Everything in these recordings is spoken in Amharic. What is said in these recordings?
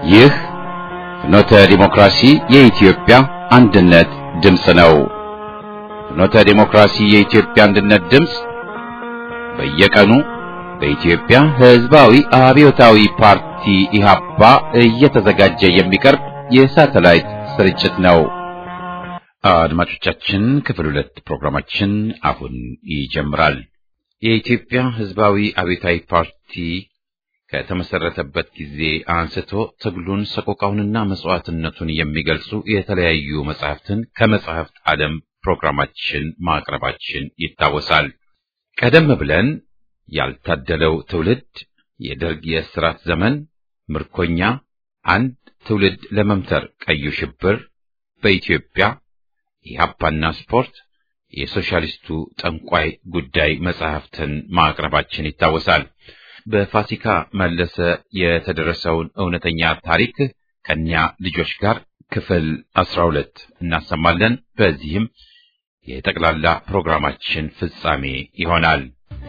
ይህ ፍኖተ ዲሞክራሲ የኢትዮጵያ አንድነት ድምፅ ነው። ፍኖተ ዲሞክራሲ የኢትዮጵያ አንድነት ድምፅ በየቀኑ በኢትዮጵያ ሕዝባዊ አብዮታዊ ፓርቲ ኢህአፓ እየተዘጋጀ የሚቀርብ የሳተላይት ስርጭት ነው። አድማጮቻችን ክፍል ሁለት ፕሮግራማችን አሁን ይጀምራል። የኢትዮጵያ ሕዝባዊ አብዮታዊ ፓርቲ ከተመሰረተበት ጊዜ አንስቶ ትግሉን ሰቆቃውንና መስዋዕትነቱን የሚገልጹ የተለያዩ መጻሕፍትን ከመጻሕፍት ዓለም ፕሮግራማችን ማቅረባችን ይታወሳል። ቀደም ብለን ያልታደለው ትውልድ፣ የደርግ የእስራት ዘመን፣ ምርኮኛ፣ አንድ ትውልድ ለመምተር፣ ቀዩ ሽብር በኢትዮጵያ ኢህአፓና ስፖርት፣ የሶሻሊስቱ ጠንቋይ ጉዳይ መጻሕፍትን ማቅረባችን ይታወሳል። በፋሲካ መለሰ የተደረሰውን እውነተኛ ታሪክ ከኛ ልጆች ጋር ክፍል አስራ ሁለት እናሰማለን። በዚህም የጠቅላላ ፕሮግራማችን ፍጻሜ ይሆናል።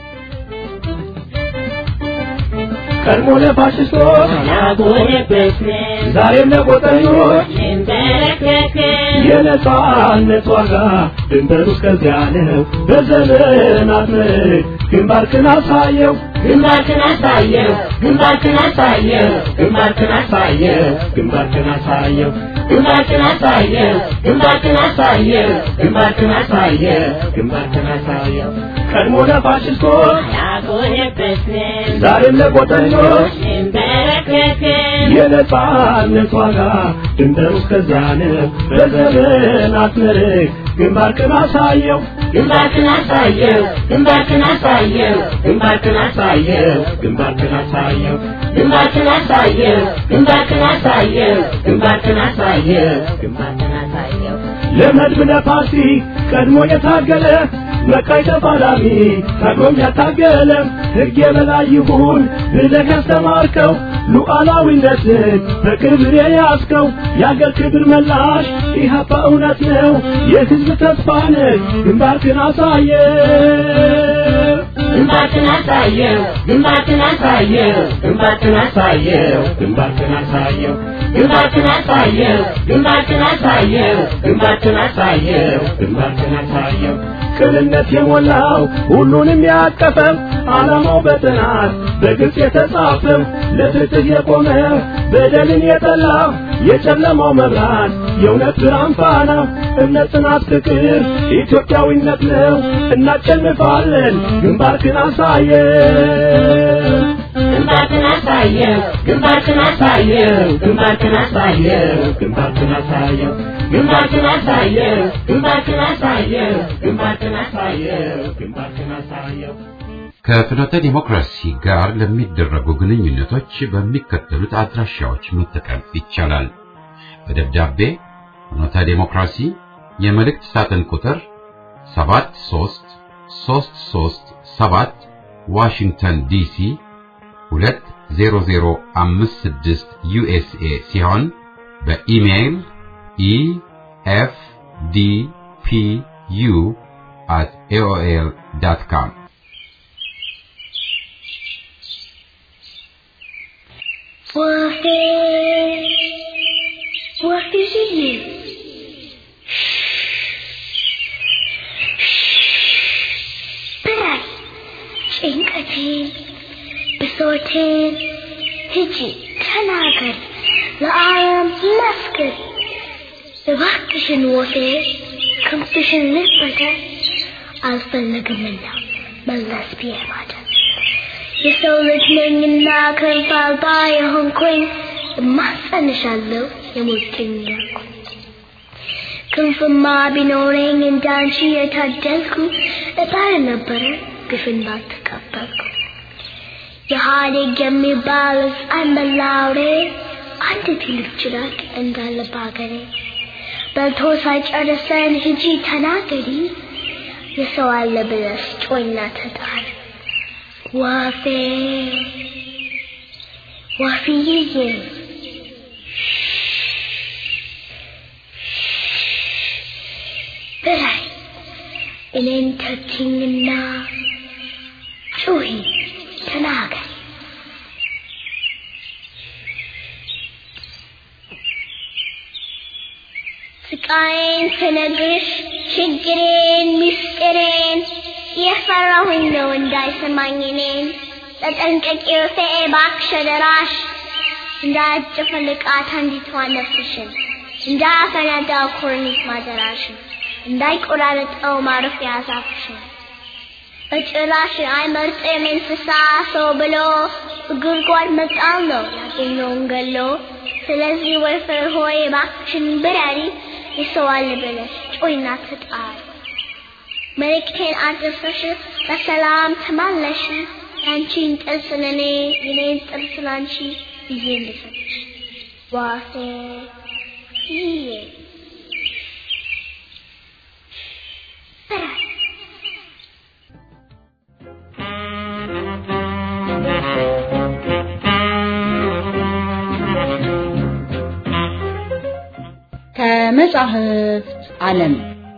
ቀድሞ ለፋሽስቶች ዛሬም ለቆጠኞች የነጻነት ዋጋ ድንበሩ እስከዚያ ነው። በዘመናት ምርክ ግንባርክን አሳየው ግንባርክን አሳየው ግንባርክን አሳየው ግንባርክን አሳየው ግንባርክን አሳየው ግንባርክን አሳየው ግንባርክን አሳየው ግንባርክን አሳየው ግንባርክን አሳየው ቀድሞ ለፋሽስቶች ያጎነበስን ዛሬም ለቆጠኞች እንበረከክን የነጻነት ዋጋ ድንበሩ እስከዚያ ነው። በዘመናት ምርክ ግንባርክን አሳየው ግንባርክን አሳየው ግንባርክን አሳየው ግንባርክን አሳየው ግንባርክን አሳየው ግንባርክን አሳየው ግንባርክን አሳየው ግንባርክን አሳየው ግንባርክን አሳየው ለመድብ ለፓርቲ ቀድሞ የታገለ መቃይ ተፋላሚ ታግሎም ያታገለ ሕግ የበላይ ይሁን ብለህ ያስተማርከው ሉዓላዊነትን በክብር የያዝከው የአገር ክብር መላሽ ኢህአፓ እውነት ነው የሕዝብ ተስፋ ነህ ግንባርክን አሳየ ግንባርክን አሳየው ግንባርክን አሳየው ግንባርክን አሳየው ግንባርክን አሳየው ግንባርክን አሳየው ግንባርክን አሳየው ግንባርክን አሳየው ግንባርክን አሳየው ቅንነት የሞላው ሁሉንም ያቀፈው ዓላማው በጥናት በግልጽ የተጻፈው ለፍትህ የቆመ በደልን የጠላ የጨለማው መብራት የእውነት ብርሃን ፋና እምነት፣ ጽናት፣ ፍቅር ኢትዮጵያዊነት ነው። እናሸንፋለን። ግንባርክን አሳየ ግንባርክን አሳየው ግንባርክን አሳየው ግንባርክን አሳየው ግንባርክን አሳየው ግንባርክን አሳየው ግንባርክን አሳየው ግንባርክን አሳየው ግንባርክን አሳየው ከፍኖተ ዲሞክራሲ ጋር ለሚደረጉ ግንኙነቶች በሚከተሉት አድራሻዎች መጠቀም ይቻላል። በደብዳቤ ፍኖተ ዲሞክራሲ የመልእክት ሳጥን ቁጥር 73337 ዋሽንግተን ዲሲ 20056 ዩኤስኤ ሲሆን በኢሜይል ኢኤፍዲፒዩ at aol.com ወፌ ወፍዬ ብራይ ጭንቀቴን ብሶቴን ሂጂ ተናገር ለዓለም መስክር እባክሽን ወፌ ክንፍሽን ልበደር አልፈለግምና መለስ ብዬ ማደር የሰው ልጅ ነኝና ክንፍ አልባ የሆንኩኝ እማጸንሻለሁ የሞትኝ ያልኩኝ ክንፍማ ቢኖረኝ እንዳንቺ የታደልኩ እጣር ነበረ ግፍን ባልተቀበልኩ የኢህአዴግ የሚባል ሕፃን መላውሬ አንድ ትልቅ ጭራቅ እንዳለ በአገሬ በልቶ ሳይጨርሰን ሂጂ ተናገሪ የሰው አለ ብለሽ ጮይና ተጣሪ ወፌ ወፍዬ ብላይ እኔን ተችኝና ጩኺ ተናገሪ ስቃዬን ስነግርሽ ችግሬን ምስጢሬን የፈራሁኝ ነው እንዳይሰማኝ እኔን ተጠንቀቂ ወፌ እባክሽ አደራሽ እንዳያጨፈልቃት አንዲቷ ነፍስሽን እንዳያፈነዳው ኮርኒስ ማደራሽን እንዳይቆራረጠው ማረፊያ ዛፍሽን በጭራሽ አይመርጥም እንስሳ ሰው ብሎ ጉድጓድ መጣል ነው ያገኘውን ገሎ ስለዚህ ወይፈር ሆይ እባክሽን ብረሪ የሰው አለ ብለሽ ጮይና ተጣሪ መልእክቴን አድርሰሽ በሰላም ተመለሽ ያንቺን ጥርስ ለኔ የኔን ጥርስ ላንቺ ብዬ ልሰጥሽ ዋፌ ይዬ በራስ ከመጻሕፍት ዓለም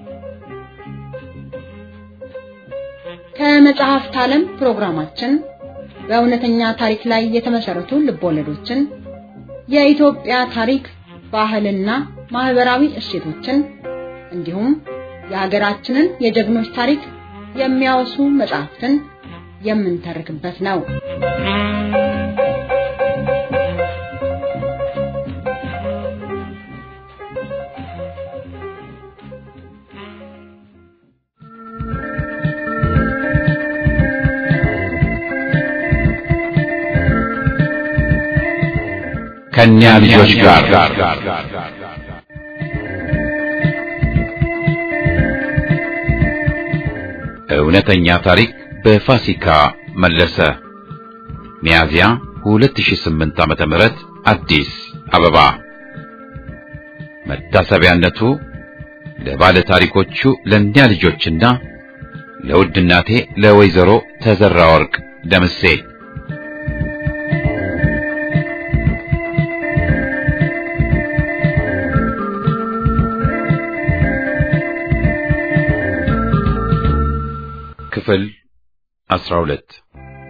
ከመጽሐፍት ዓለም ፕሮግራማችን በእውነተኛ ታሪክ ላይ የተመሰረቱ ልቦለዶችን፣ የኢትዮጵያ ታሪክ፣ ባህልና ማህበራዊ እሴቶችን እንዲሁም የሀገራችንን የጀግኖች ታሪክ የሚያወሱ መጽሐፍትን የምንተርክበት ነው። ከእኛ ልጆች ጋር እውነተኛ ታሪክ በፋሲካ መለሰ ሚያዝያ 2008 ዓመተ ምህረት አዲስ አበባ መታሰቢያነቱ ለባለ ታሪኮቹ ለእኛ ልጆችና ለውድ እናቴ ለወይዘሮ ተዘራ ወርቅ ደምሴ ክፍል 12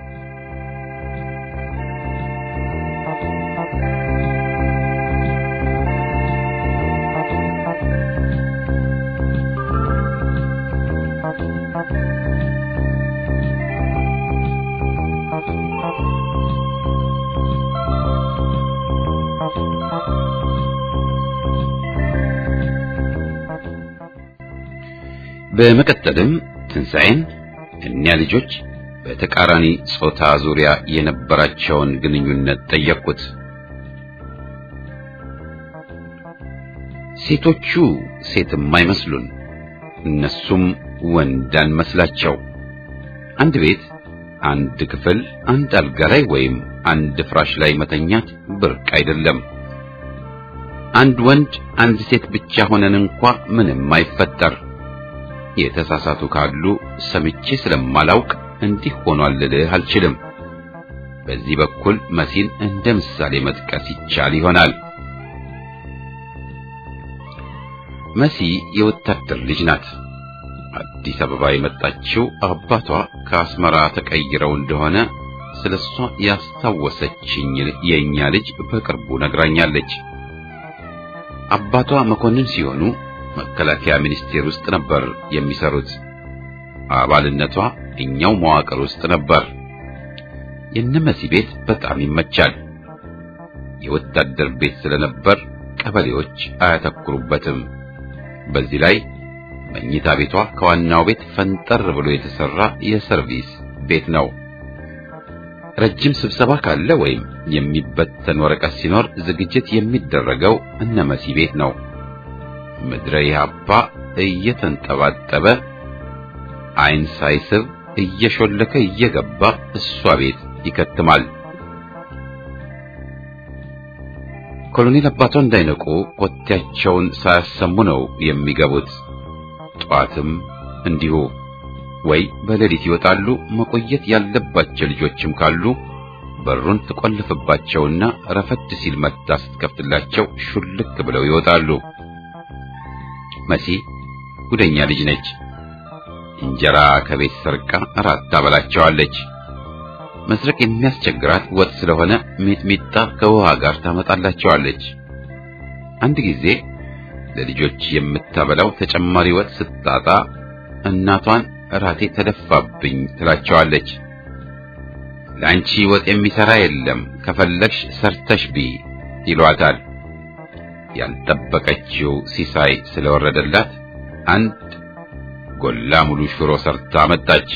በመቀጠልም ትንሣኤን እኛ ልጆች በተቃራኒ ጾታ ዙሪያ የነበራቸውን ግንኙነት ጠየቅኩት። ሴቶቹ ሴትም አይመስሉን፣ እነሱም ወንድ አንመስላቸው። አንድ ቤት፣ አንድ ክፍል፣ አንድ አልጋ ላይ ወይም አንድ ፍራሽ ላይ መተኛት ብርቅ አይደለም። አንድ ወንድ፣ አንድ ሴት ብቻ ሆነን እንኳ ምንም አይፈጠር። የተሳሳቱ ካሉ ሰምቼ ስለማላውቅ እንዲህ ሆኗል ልልህ አልችልም። በዚህ በኩል መሲን እንደ ምሳሌ መጥቀስ ይቻል ይሆናል። መሲ የወታደር ልጅ ናት። አዲስ አበባ የመጣችው አባቷ ከአስመራ ተቀይረው እንደሆነ ስለሷ ያስታወሰችኝ የኛ ልጅ በቅርቡ ነግራኛለች። አባቷ መኮንን ሲሆኑ መከላከያ ሚኒስቴር ውስጥ ነበር የሚሰሩት። አባልነቷ እኛው መዋቅር ውስጥ ነበር። የነመሲ ቤት በጣም ይመቻል። የወታደር ቤት ስለነበር ቀበሌዎች አያተኩሩበትም። በዚህ ላይ መኝታ ቤቷ ከዋናው ቤት ፈንጠር ብሎ የተሰራ የሰርቪስ ቤት ነው። ረጅም ስብሰባ ካለ ወይም የሚበተን ወረቀት ሲኖር ዝግጅት የሚደረገው እነመሲ ቤት ነው። ምድረ ኢህአፓ እየተንጠባጠበ አይን ሳይስብ እየሾለከ እየገባ እሷ ቤት ይከትማል። ኮሎኔል አባቷ እንዳይነቁ ኮቴያቸውን ሳያሰሙ ነው የሚገቡት። ጠዋትም እንዲሁ ወይ በሌሊት ይወጣሉ። መቆየት ያለባቸው ልጆችም ካሉ በሩን ትቆልፍባቸውና ረፈድ ሲል መታ ስትከፍትላቸው ሹልክ ብለው ይወጣሉ። መሲ ጉደኛ ልጅ ነች። እንጀራ ከቤት ሰርቃ እራት ታበላቸዋለች። መስረቅ የሚያስቸግራት ወጥ ስለሆነ ሚጥሚጣ ከውሃ ጋር ታመጣላቸዋለች። አንድ ጊዜ ለልጆች የምታበላው ተጨማሪ ወጥ ስታጣ እናቷን እራቴ ተደፋብኝ ትላቸዋለች። ለአንቺ ወጥ የሚሰራ የለም ከፈለግሽ ሰርተሽ ቢ ይሏታል። ያልጠበቀችው ሲሳይ ስለወረደላት አንድ ጎላ ሙሉ ሽሮ ሰርታ መጣች።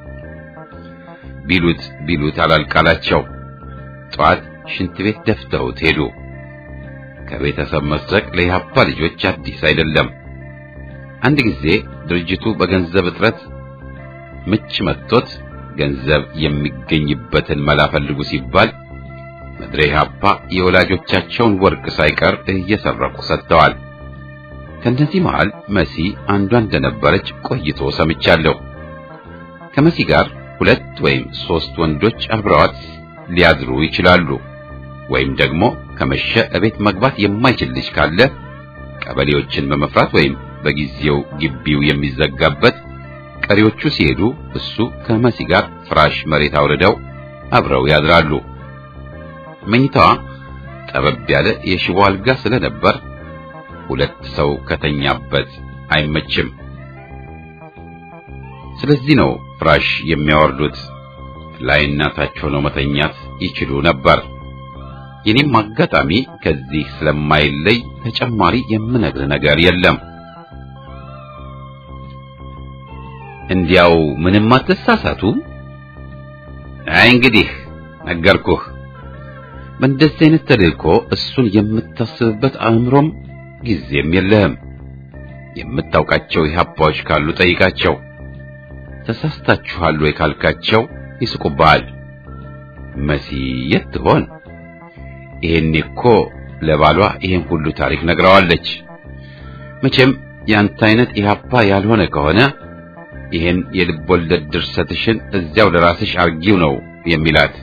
ቢሉት ቢሉት አላልቃላቸው። ጠዋት ሽንት ቤት ደፍተውት ሄዱ። ከቤተሰብ መስረቅ ለኢህአፓ ልጆች አዲስ አይደለም። አንድ ጊዜ ድርጅቱ በገንዘብ እጥረት ምች መጥቶት ገንዘብ የሚገኝበትን መላ ፈልጉ ሲባል ምድረ ኢህአፓ የወላጆቻቸውን ወርቅ ሳይቀር እየሰረቁ ሰጥተዋል። ከእነዚህ መሃል መሲ አንዷ እንደነበረች ቆይቶ ሰምቻለሁ። ከመሲ ጋር ሁለት ወይም ሶስት ወንዶች አብረዋት ሊያድሩ ይችላሉ። ወይም ደግሞ ከመሸ እቤት መግባት የማይችል ልጅ ካለ ቀበሌዎችን በመፍራት ወይም በጊዜው ግቢው የሚዘጋበት ቀሪዎቹ ሲሄዱ እሱ ከመሲ ጋር ፍራሽ መሬት አውርደው አብረው ያድራሉ። መኝታዋ ጠበብ ያለ የሽቦ አልጋ ስለነበር ሁለት ሰው ከተኛበት አይመችም። ስለዚህ ነው ፍራሽ የሚያወርዱት። ላይና ታች ሆነው መተኛት ይችሉ ነበር። የኔም አጋጣሚ ከዚህ ስለማይለይ ተጨማሪ የምነግር ነገር የለም። እንዲያው ምንም አትሳሳቱ። አይ እንግዲህ ነገርኩህ። በእንደዚህ አይነት ተልእኮ እሱን የምታስብበት አእምሮም ጊዜም የለህም። የምታውቃቸው ኢህአፓዎች ካሉ ጠይቃቸው። ተሳስታችኋል ወይ ካልካቸው ይስቁብሃል። መሲ የት ትሆን? ይሄኔ እኮ ለባሏ ይሄን ሁሉ ታሪክ ነግረዋለች። መቼም ያንተ አይነት ኢህአፓ ያልሆነ ከሆነ ይሄን የልብ ወለድ ድርሰትሽን እዚያው ለራስሽ አርጊው ነው የሚላት።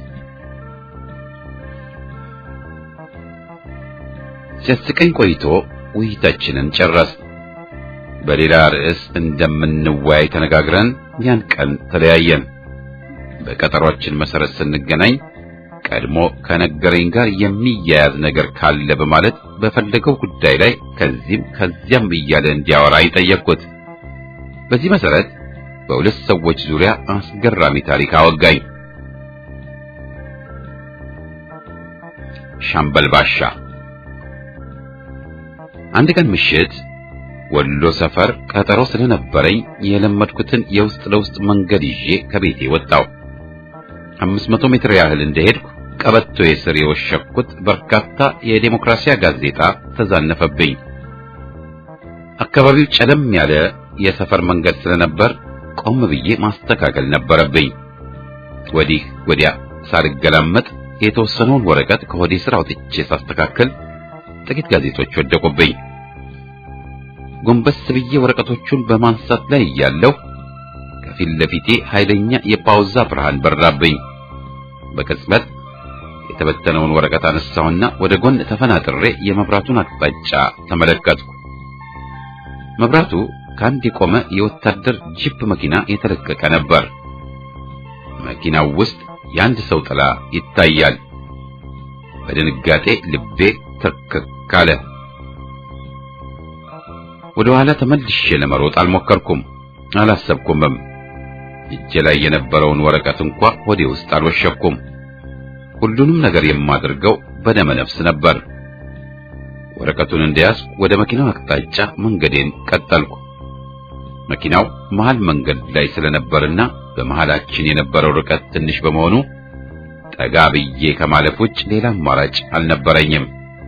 ሲያስቀኝ ቆይቶ ውይይታችንን ጨረስ። በሌላ ርዕስ እንደምንወያይ ተነጋግረን ያን ቀን ተለያየን። በቀጠሯችን መሰረት ስንገናኝ ቀድሞ ከነገረኝ ጋር የሚያያዝ ነገር ካለ በማለት በፈለገው ጉዳይ ላይ ከዚህም ከዚያም እያለ እንዲያወራኝ ጠየቅኩት። በዚህ መሰረት በሁለት ሰዎች ዙሪያ አስገራሚ ታሪክ አወጋኝ። ሻምበል ባሻ አንድ ቀን ምሽት ወሎ ሰፈር ቀጠሮ ስለነበረኝ የለመድኩትን የውስጥ ለውስጥ መንገድ ይዤ ከቤቴ ወጣሁ። አምስት መቶ ሜትር ያህል እንደሄድኩ ቀበቶ የስር የወሸኩት በርካታ የዴሞክራሲያ ጋዜጣ ተዛነፈብኝ። አካባቢው ጨለም ያለ የሰፈር መንገድ ስለነበር ቆም ብዬ ማስተካከል ነበረብኝ። ወዲህ ወዲያ ሳልገላመጥ የተወሰነውን ወረቀት ከሆዴ ስር አውጥቼ ሳስተካከል ጥቂት ጋዜጦች ወደቁብኝ። ጎንበስ ብዬ ወረቀቶቹን በማንሳት ላይ እያለሁ ከፊት ለፊቴ ኃይለኛ የፓውዛ ብርሃን በራብኝ። በቅጽበት የተበተነውን ወረቀት አነሳሁና ወደ ጎን ተፈናጥሬ የመብራቱን አቅጣጫ ተመለከትኩ። መብራቱ ከአንድ የቆመ የወታደር ጂፕ መኪና የተለቀቀ ነበር። መኪናው ውስጥ የአንድ ሰው ጥላ ይታያል። በድንጋጤ ልቤ ትርክክ አለ። ወደ ኋላ ተመልሼ ለመሮጥ አልሞከርኩም፣ አላሰብኩምም። እጄ ላይ የነበረውን ወረቀት እንኳ ወዴ ውስጥ አልወሸኩም። ሁሉንም ነገር የማደርገው በደመ ነፍስ ነበር። ወረቀቱን እንደያዝኩ ወደ መኪናው አቅጣጫ መንገዴን ቀጠልኩ። መኪናው መሃል መንገድ ላይ ስለነበርና በመሃላችን የነበረው ርቀት ትንሽ በመሆኑ ጠጋ ብዬ ከማለፍ ውጭ ሌላ አማራጭ አልነበረኝም።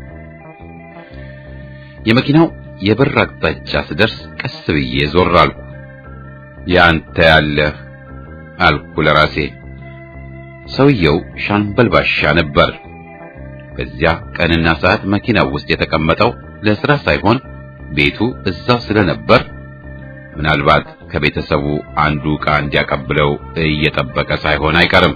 የመኪናው የብር አቅጣጫ ስደርስ ቀስ ብዬ ዞር አልኩ። ያንተ ያለህ አልኩ ለራሴ። ሰውየው ሻምበል ባሻ ነበር። በዚያ ቀንና ሰዓት መኪናው ውስጥ የተቀመጠው ለስራ ሳይሆን ቤቱ እዛው ስለነበር ምናልባት ከቤተሰቡ አንዱ ዕቃ እንዲያቀብለው እየጠበቀ ሳይሆን አይቀርም።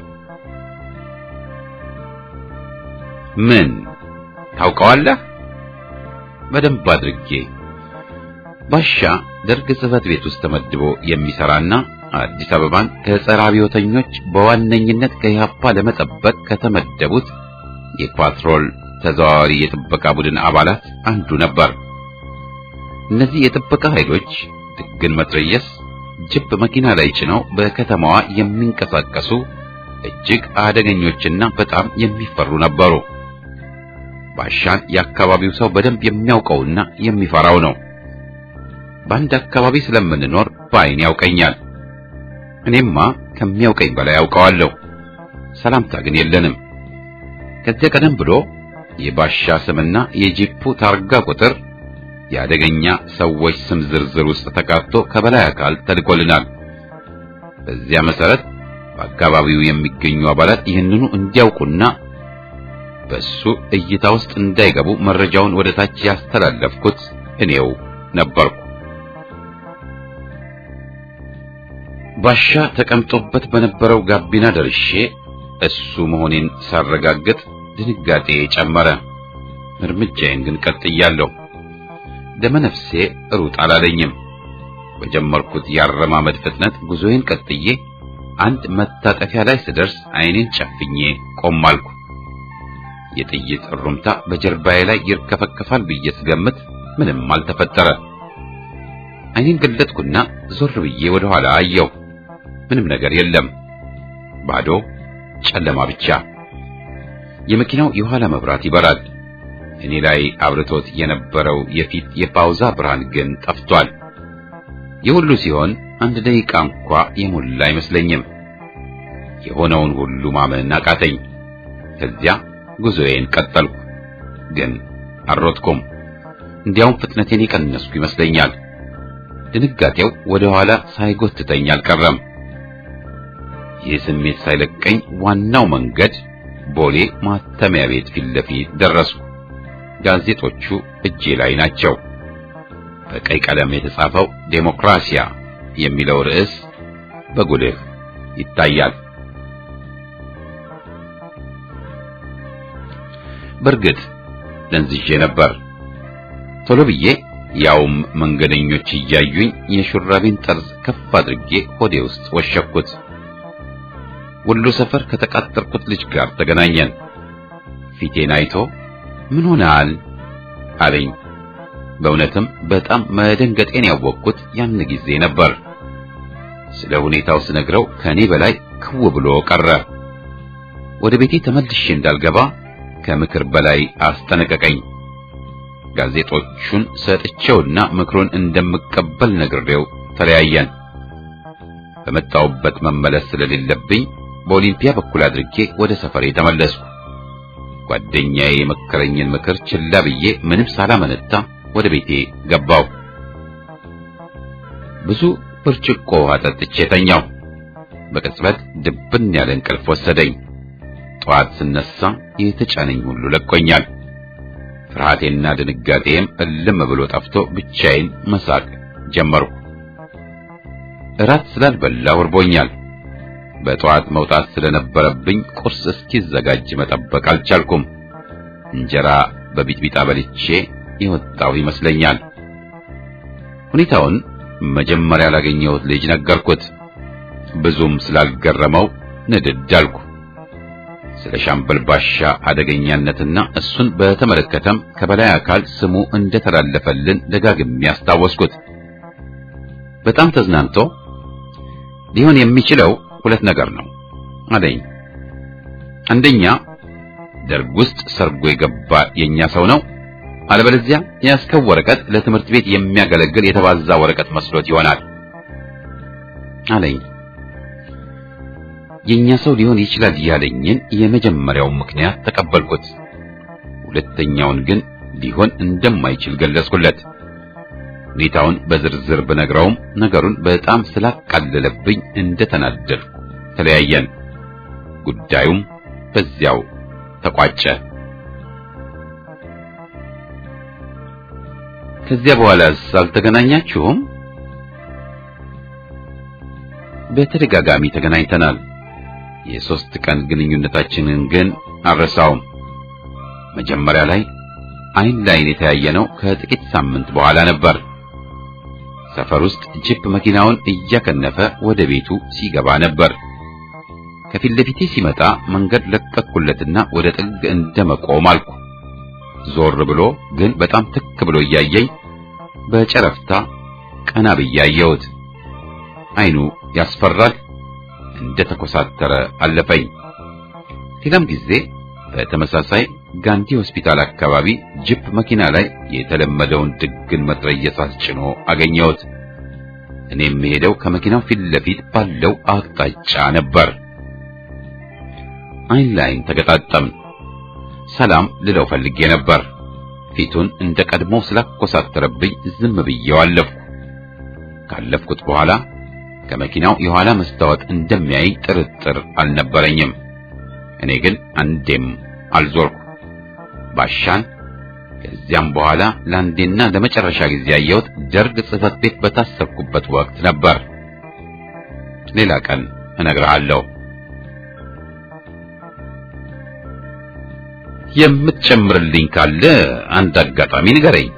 ምን ታውቀዋለህ? በደንብ አድርጌ። ባሻ ደርግ ጽሕፈት ቤት ውስጥ ተመድቦ የሚሰራና አዲስ አበባን ከጸረ አብዮተኞች በዋነኝነት ከኢህአፓ ለመጠበቅ ከተመደቡት የፓትሮል ተዘዋዋሪ የጥበቃ ቡድን አባላት አንዱ ነበር። እነዚህ የጥበቃ ኃይሎች ድግን መትረየስ ጅብ መኪና ላይ ጭነው በከተማዋ የሚንቀሳቀሱ እጅግ አደገኞችና በጣም የሚፈሩ ነበሩ። ባሻን የአካባቢው ሰው በደንብ የሚያውቀውና የሚፈራው ነው። በአንድ አካባቢ ስለምንኖር በዓይን ያውቀኛል። እኔማ ከሚያውቀኝ በላይ ያውቀዋለሁ። ሰላምታ ግን የለንም። ከዚያ ቀደም ብሎ የባሻ ስምና የጂፑ ታርጋ ቁጥር የአደገኛ ሰዎች ስም ዝርዝር ውስጥ ተካቶ ከበላይ አካል ተልኮልናል። በዚያ መሰረት በአካባቢው የሚገኙ አባላት ይህንኑ እንዲያውቁና በሱ እይታ ውስጥ እንዳይገቡ መረጃውን ወደ ታች ያስተላለፍኩት እኔው ነበርኩ። ባሻ ተቀምጦበት በነበረው ጋቢና ደርሼ እሱ መሆኔን ሳረጋግጥ ድንጋጤ ጨመረ። እርምጃዬን ግን ቀጥያለሁ። ደመነፍሴ ሩጥ አላለኝም። በጀመርኩት የአረማመድ ፍጥነት ጉዞዬን ቀጥዬ አንድ መታጠፊያ ላይ ስደርስ ዓይኔን ጨፍኜ ቆም አልኩ። የጥይት እሩምታ በጀርባዬ ላይ ይርከፈከፋል ብዬ ስገምት ምንም አልተፈጠረ። ዓይኔን ገለጥኩና ዞር ብዬ ወደ ኋላ አየሁ። ምንም ነገር የለም። ባዶ ጨለማ ብቻ። የመኪናው የኋላ መብራት ይበራል። እኔ ላይ አብርቶት የነበረው የፊት የፓውዛ ብርሃን ግን ጠፍቷል። የሁሉ ሲሆን አንድ ደቂቃ እንኳ የሞላ አይመስለኝም። የሆነውን ሁሉ ማመን አቃተኝ። ከዚያ ጉዞዬን ቀጠልኩ። ግን አልሮጥኩም። እንዲያውም ፍጥነቴን የቀነስኩ ይመስለኛል። ድንጋጤው ወደ ኋላ ሳይጎትተኝ አልቀረም። ይህ ስሜት ሳይለቀኝ ዋናው መንገድ ቦሌ ማተሚያ ቤት ፊት ለፊት ደረስኩ። ጋዜጦቹ እጄ ላይ ናቸው። በቀይ ቀለም የተጻፈው ዴሞክራሲያ የሚለው ርዕስ በጉልህ ይታያል። በእርግጥ ደንዝዤ ነበር። ቶሎ ብዬ ያውም መንገደኞች እያዩኝ የሹራቤን ጠርዝ ከፍ አድርጌ ሆዴ ውስጥ ወሸኩት። ወሎ ሰፈር ከተቃጠርኩት ልጅ ጋር ተገናኘን። ፊቴን አይቶ ምን ሆነሃል አለኝ። በእውነትም በጣም መደንገጤን ያወቅኩት ያን ጊዜ ነበር። ስለ ሁኔታው ስነግረው ከኔ በላይ ክው ብሎ ቀረ። ወደ ቤቴ ተመልሼ እንዳልገባ ከምክር በላይ አስጠነቀቀኝ። ጋዜጦቹን ሰጥቼውና ምክሩን እንደምቀበል ነግሬው ተለያየን። በመጣውበት መመለስ ስለሌለብኝ በኦሊምፒያ በኩል አድርጌ ወደ ሰፈሬ ተመለስኩ። ጓደኛዬ የመከረኝን ምክር ችላ ብዬ ምንም ሳላመነታ ወደ ቤቴ ገባው። ብዙ ብርጭቆ ውሃ ጠጥቼ ተኛው። በቅጽበት ድብን ያለ እንቅልፍ ወሰደኝ። ጠዋት ስነሳ የተጫነኝ ሁሉ ለቆኛል። ፍርሃቴና ድንጋጤም እልም ብሎ ጠፍቶ ብቻዬን መሳቅ ጀመርኩ። እራት ስላልበላሁ እርቦኛል። በጠዋት መውጣት ስለነበረብኝ ቁርስ እስኪዘጋጅ መጠበቅ አልቻልኩም። እንጀራ በቢጥቢጣ በልቼ የወጣሁ ይመስለኛል። ሁኔታውን መጀመሪያ ላገኘሁት ልጅ ነገርኩት። ብዙም ስላልገረመው ንድድ አልኩ። ስለ ሻምበል ባሻ አደገኛነትና እሱን በተመለከተም ከበላይ አካል ስሙ እንደተላለፈልን ደጋግሜ ያስታወስኩት። በጣም ተዝናንቶ ሊሆን የሚችለው ሁለት ነገር ነው አለኝ። አንደኛ ደርግ ውስጥ ሰርጎ የገባ የኛ ሰው ነው፣ አለበለዚያ የያዝከው ወረቀት ለትምህርት ቤት የሚያገለግል የተባዛ ወረቀት መስሎት ይሆናል አለኝ። የኛ ሰው ሊሆን ይችላል ያለኝን የመጀመሪያውን ምክንያት ተቀበልኩት። ሁለተኛውን ግን ሊሆን እንደማይችል ገለጽኩለት። ሁኔታውን በዝርዝር ብነግረውም ነገሩን በጣም ስላቃለለብኝ እንደተናደድኩ ተለያየን። ጉዳዩም በዚያው ተቋጨ። ከዚያ በኋላስ አልተገናኛችሁም? በተደጋጋሚ ተገናኝተናል። የሶስት ቀን ግንኙነታችንን ግን አልረሳውም። መጀመሪያ ላይ አይን ላይን የተያየነው ከጥቂት ሳምንት በኋላ ነበር። ሰፈር ውስጥ ጂፕ መኪናውን እያከነፈ ወደ ቤቱ ሲገባ ነበር። ከፊት ለፊቴ ሲመጣ መንገድ ለቀቅኩለትና ወደ ጥግ እንደመቆም አልኩ። ዞር ብሎ ግን በጣም ትክ ብሎ እያየኝ በጨረፍታ ቀና ብዬ አየሁት። አይኑ ያስፈራል። እንደ ተኮሳተረ አለፈኝ። ሌላም ጊዜ በተመሳሳይ ጋንዲ ሆስፒታል አካባቢ ጅፕ መኪና ላይ የተለመደውን ድግን መትረየስ አስጭኖ አገኘሁት። እኔ የምሄደው ከመኪናው ፊት ለፊት ባለው አቅጣጫ ነበር። አይን ላይን ተገጣጠምን። ሰላም ልለው ፈልጌ ነበር። ፊቱን እንደ ቀድሞ ስላኮሳተረብኝ ዝም ብዬው አለፍኩ። ካለፍኩት በኋላ ከመኪናው የኋላ መስታወት እንደሚያይ ጥርጥር አልነበረኝም። እኔ ግን አንዴም አልዞርኩ። ባሻን ከዚያም በኋላ ለአንዴና ለመጨረሻ ጊዜ ያየሁት ደርግ ጽሕፈት ቤት በታሰርኩበት ወቅት ነበር። ሌላ ቀን እነግርሃለሁ። የምትጨምርልኝ ካለ አንድ አጋጣሚ ንገረኝ።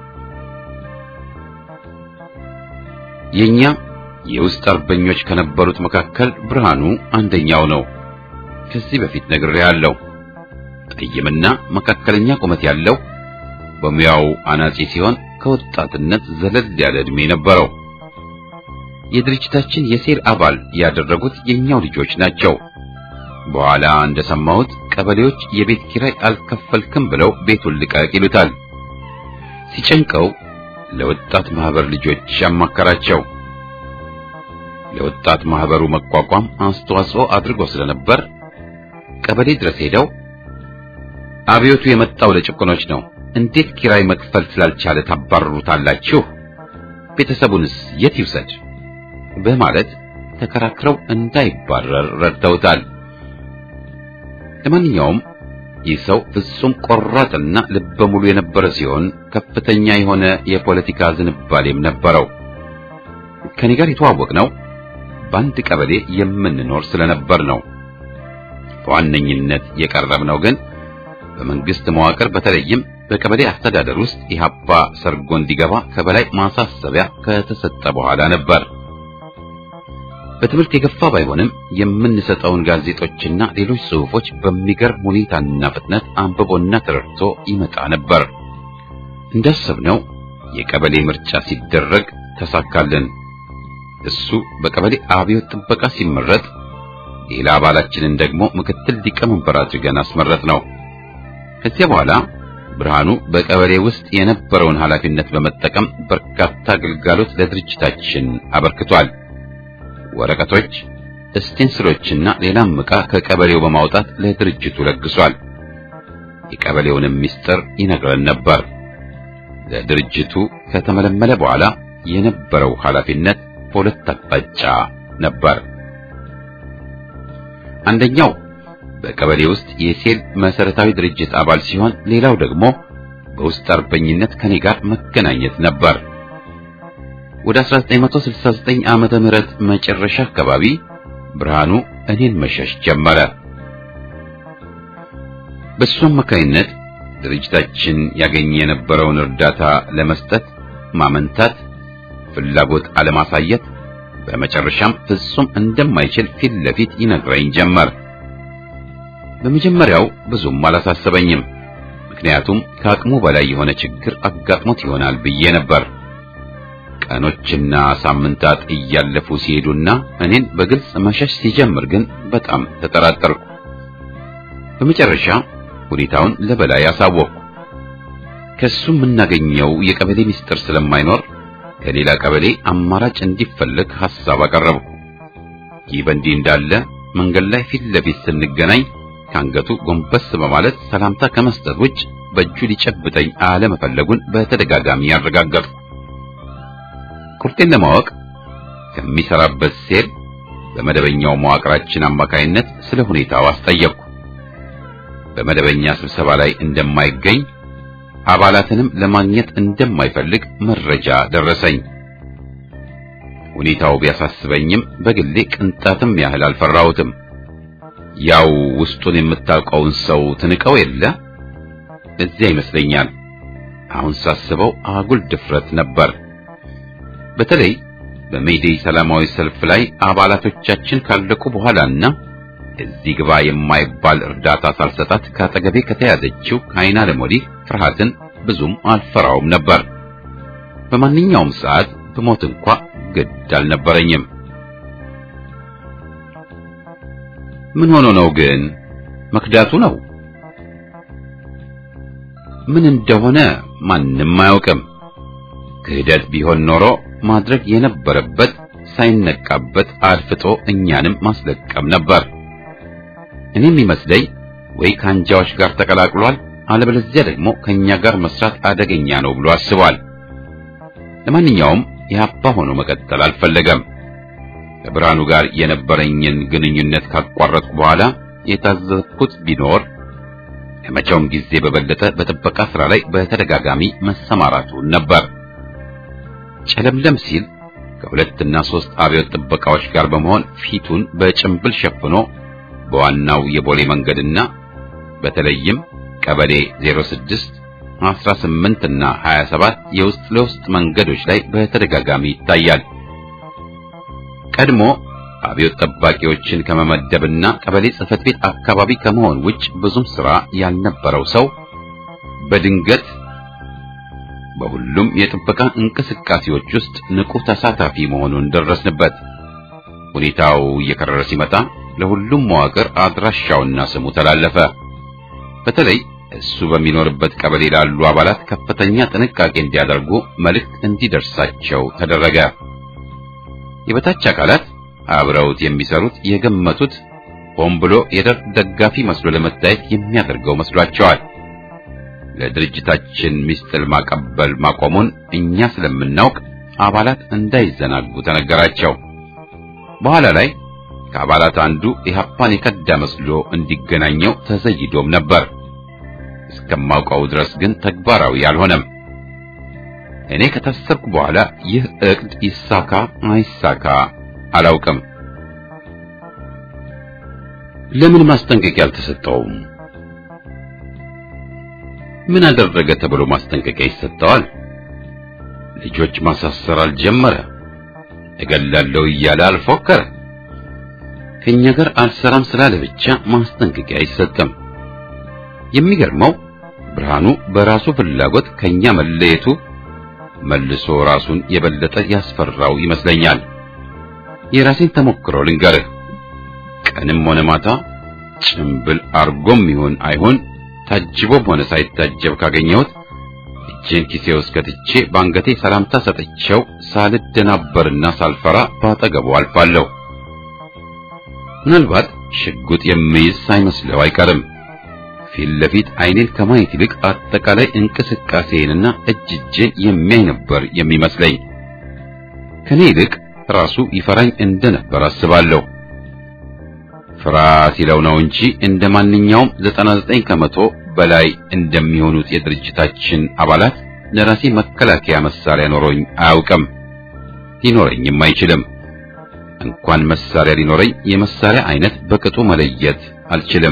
የኛ የውስጥ አርበኞች ከነበሩት መካከል ብርሃኑ አንደኛው ነው። ከዚህ በፊት ነግሬሃለሁ። ጠይምና መካከለኛ ቁመት ያለው በሙያው አናጺ ሲሆን ከወጣትነት ዘለል ያለ ዕድሜ ነበረው። የድርጅታችን የሴል አባል ያደረጉት የኛው ልጆች ናቸው። በኋላ እንደሰማሁት ቀበሌዎች የቤት ኪራይ አልከፈልክም ብለው ቤቱን ልቀቅ ይሉታል። ሲጨንቀው ለወጣት ማህበር ልጆች ያማከራቸው። ለወጣት ማህበሩ መቋቋም አስተዋጽኦ አድርጎ ስለነበር ቀበሌ ድረስ ሄደው አብዮቱ የመጣው ለጭቆኖች ነው፣ እንዴት ኪራይ መክፈል ስላልቻለ ታባርሩታላችሁ? ቤተሰቡንስ የት ይውሰድ? በማለት ተከራክረው እንዳይባረር ረድተውታል። ለማንኛውም ይህ ሰው ፍጹም ቆራጥና ልበ ሙሉ የነበረ ሲሆን ከፍተኛ የሆነ የፖለቲካ ዝንባሌም ነበረው። ከኔ ጋር የተዋወቅነው በአንድ ቀበሌ የምንኖር ስለነበር ነው። በዋነኝነት የቀረብነው ግን በመንግስት መዋቅር በተለይም በቀበሌ አስተዳደር ውስጥ ኢህአፓ ሰርጎ እንዲገባ ከበላይ ማሳሰቢያ ከተሰጠ በኋላ ነበር። በትምህርት የገፋ ባይሆንም የምንሰጠውን ጋዜጦችና ሌሎች ጽሑፎች በሚገርም ሁኔታና ፍጥነት አንብቦና ተረድቶ ይመጣ ነበር። እንዳሰብነው የቀበሌ ምርጫ ሲደረግ ተሳካልን። እሱ በቀበሌ አብዮት ጥበቃ ሲመረጥ፣ ሌላ አባላችንን ደግሞ ምክትል ሊቀመንበር አድርገን አስመረጥ ነው። ከዚያ በኋላ ብርሃኑ በቀበሌ ውስጥ የነበረውን ኃላፊነት በመጠቀም በርካታ አገልጋሎት ለድርጅታችን አበርክቷል። ወረቀቶች፣ ስቴንስሎችና ሌላም ዕቃ ከቀበሌው በማውጣት ለድርጅቱ ለግሷል። የቀበሌውንም ምስጢር ይነግረን ነበር። ለድርጅቱ ከተመለመለ በኋላ የነበረው ኃላፊነት በሁለት አቅጣጫ ነበር። አንደኛው በቀበሌ ውስጥ የሴል መሰረታዊ ድርጅት አባል ሲሆን ሌላው ደግሞ በውስጥ አርበኝነት ከኔ ጋር መገናኘት ነበር። ወደ 1969 ዓመተ ምህረት መጨረሻ አካባቢ ብርሃኑ እኔን መሸሽ ጀመረ። በሱ አማካይነት ድርጅታችን ያገኘ የነበረውን እርዳታ ለመስጠት ማመንታት፣ ፍላጎት አለማሳየት፣ በመጨረሻም ፍጹም እንደማይችል ፊት ለፊት ይነግረኝ ጀመር። በመጀመሪያው ብዙም አላሳሰበኝም። ምክንያቱም ከአቅሙ በላይ የሆነ ችግር አጋጥሞት ይሆናል ብዬ ነበር። ቀኖችና ሳምንታት እያለፉ ሲሄዱና እኔን በግልጽ መሸሽ ሲጀምር ግን በጣም ተጠራጠርኩ። በመጨረሻ ሁኔታውን ለበላይ አሳወቅኩ። ከሱ የምናገኘው የቀበሌ ምስጢር ስለማይኖር ከሌላ ቀበሌ አማራጭ እንዲፈለግ ሐሳብ አቀረብኩ። ይህ በእንዲህ እንዳለ መንገድ ላይ ፊት ለፊት ስንገናኝ ከአንገቱ ጎንበስ በማለት ሰላምታ ከመስጠት ውጭ በእጁ ሊጨብጠኝ አለመፈለጉን በተደጋጋሚ ያረጋገጥኩ። ቁርጤን ለማወቅ ከሚሰራበት ሴል በመደበኛው መዋቅራችን አማካይነት ስለ ሁኔታው አስጠየቅኩ። በመደበኛ ስብሰባ ላይ እንደማይገኝ አባላትንም ለማግኘት እንደማይፈልግ መረጃ ደረሰኝ። ሁኔታው ቢያሳስበኝም በግሌ ቅንጣትም ያህል አልፈራሁትም። ያው ውስጡን የምታውቀውን ሰው ትንቀው የለ እዚያ ይመስለኛል። አሁን ሳስበው አጉል ድፍረት ነበር። በተለይ በሜይዴይ ሰላማዊ ሰልፍ ላይ አባላቶቻችን ካለቁ በኋላና እዚህ ግባ የማይባል እርዳታ ሳልሰጣት ካጠገቤ ከተያዘችው ከአይና ለሞዲህ ፍርሃትን ብዙም አልፈራውም ነበር። በማንኛውም ሰዓት ብሞት እንኳ ግድ አልነበረኝም። ምን ሆኖ ነው ግን? መክዳቱ ነው። ምን እንደሆነ ማንም አያውቅም። ክህደት ቢሆን ኖሮ ማድረግ የነበረበት ሳይነቃበት አድፍጦ እኛንም ማስለቀም ነበር። እኔም ይመስለኝ ወይ ከአንጃዎች ጋር ተቀላቅሏል፣ አለበለዚያ ደግሞ ከኛ ጋር መስራት አደገኛ ነው ብሎ አስቧል። ለማንኛውም የሀፓ ሆኖ መቀጠል አልፈለገም። ከብርሃኑ ጋር የነበረኝን ግንኙነት ካቋረጥኩ በኋላ የታዘዝኩት ቢኖር ከመቼውም ጊዜ በበለጠ በጥበቃ ስራ ላይ በተደጋጋሚ መሰማራቱን ነበር። ጨለምለም ሲል ከሁለትና ሶስት አብዮት ጥበቃዎች ጋር በመሆን ፊቱን በጭንብል ሸፍኖ በዋናው የቦሌ መንገድና በተለይም ቀበሌ 06 18 እና 27 የውስጥ ለውስጥ መንገዶች ላይ በተደጋጋሚ ይታያል። ቀድሞ አብዮት ጠባቂዎችን ከመመደብና ቀበሌ ጽሕፈት ቤት አካባቢ ከመሆን ውጭ ብዙም ስራ ያልነበረው ሰው በድንገት በሁሉም የጥበቃ እንቅስቃሴዎች ውስጥ ንቁ ተሳታፊ መሆኑን ደረስንበት። ሁኔታው እየከረረ ሲመጣ ለሁሉም መዋቅር አድራሻውና ስሙ ተላለፈ። በተለይ እሱ በሚኖርበት ቀበሌ ላሉ አባላት ከፍተኛ ጥንቃቄ እንዲያደርጉ መልእክት እንዲደርሳቸው ተደረገ። የበታች አካላት አብረውት የሚሰሩት የገመቱት ሆን ብሎ የደርግ ደጋፊ መስሎ ለመታየት የሚያደርገው መስሏቸዋል። ለድርጅታችን ሚስጥር ማቀበል ማቆሙን እኛ ስለምናውቅ አባላት እንዳይዘናጉ ተነገራቸው። በኋላ ላይ ከአባላት አንዱ ኢህአፓን የከዳ መስሎ እንዲገናኘው ተዘይዶም ነበር። እስከማውቀው ድረስ ግን ተግባራዊ አልሆነም። እኔ ከታሰርኩ በኋላ ይህ እቅድ ይሳካ አይሳካ አላውቅም። ለምን ማስጠንቀቂያ አልተሰጠውም? ምን አደረገ ተብሎ ማስጠንቀቂያ ይሰጠዋል? ልጆች ማሳሰር አልጀመረ፣ እገላለሁ እያለ አልፎከረ። ከኛ ጋር አልሰራም ስላለ ብቻ ማስጠንቀቂያ አይሰጥም። የሚገርመው ብርሃኑ በራሱ ፍላጎት ከኛ መለየቱ መልሶ ራሱን የበለጠ ያስፈራው ይመስለኛል። የራሴን ተሞክሮ ልንገርህ። ቀንም ሆነ ማታ ጭምብል አርጎም ይሁን አይሁን ታጅቦም ሆነ ሳይታጀብ ካገኘሁት እጄን ኪሴ ውስጥ ከትቼ በአንገቴ ሰላምታ ሰጥቼው ሳልደናበርና ሳልፈራ ባጠገቡ አልፋለሁ። ምናልባት ሽጉጥ የሚይዝ ሳይመስለው አይቀርም። ፊት ለፊት አይኔን ከማየት ይልቅ አጠቃላይ እንቅስቃሴንና እጅ እጄን የሚያይ ነበር የሚመስለኝ። ከኔ ይልቅ ራሱ ይፈራኝ እንደነበር አስባለሁ። ፍራ ሲለው ነው እንጂ እንደ ማንኛውም 99 ከመቶ በላይ እንደሚሆኑት የድርጅታችን አባላት ለራሴ መከላከያ መሳሪያ ኖሮኝ አያውቅም፣ ሊኖረኝም አይችልም። እንኳን መሳሪያ ሊኖረኝ የመሳሪያ አይነት በቅጡ መለየት አልችልም።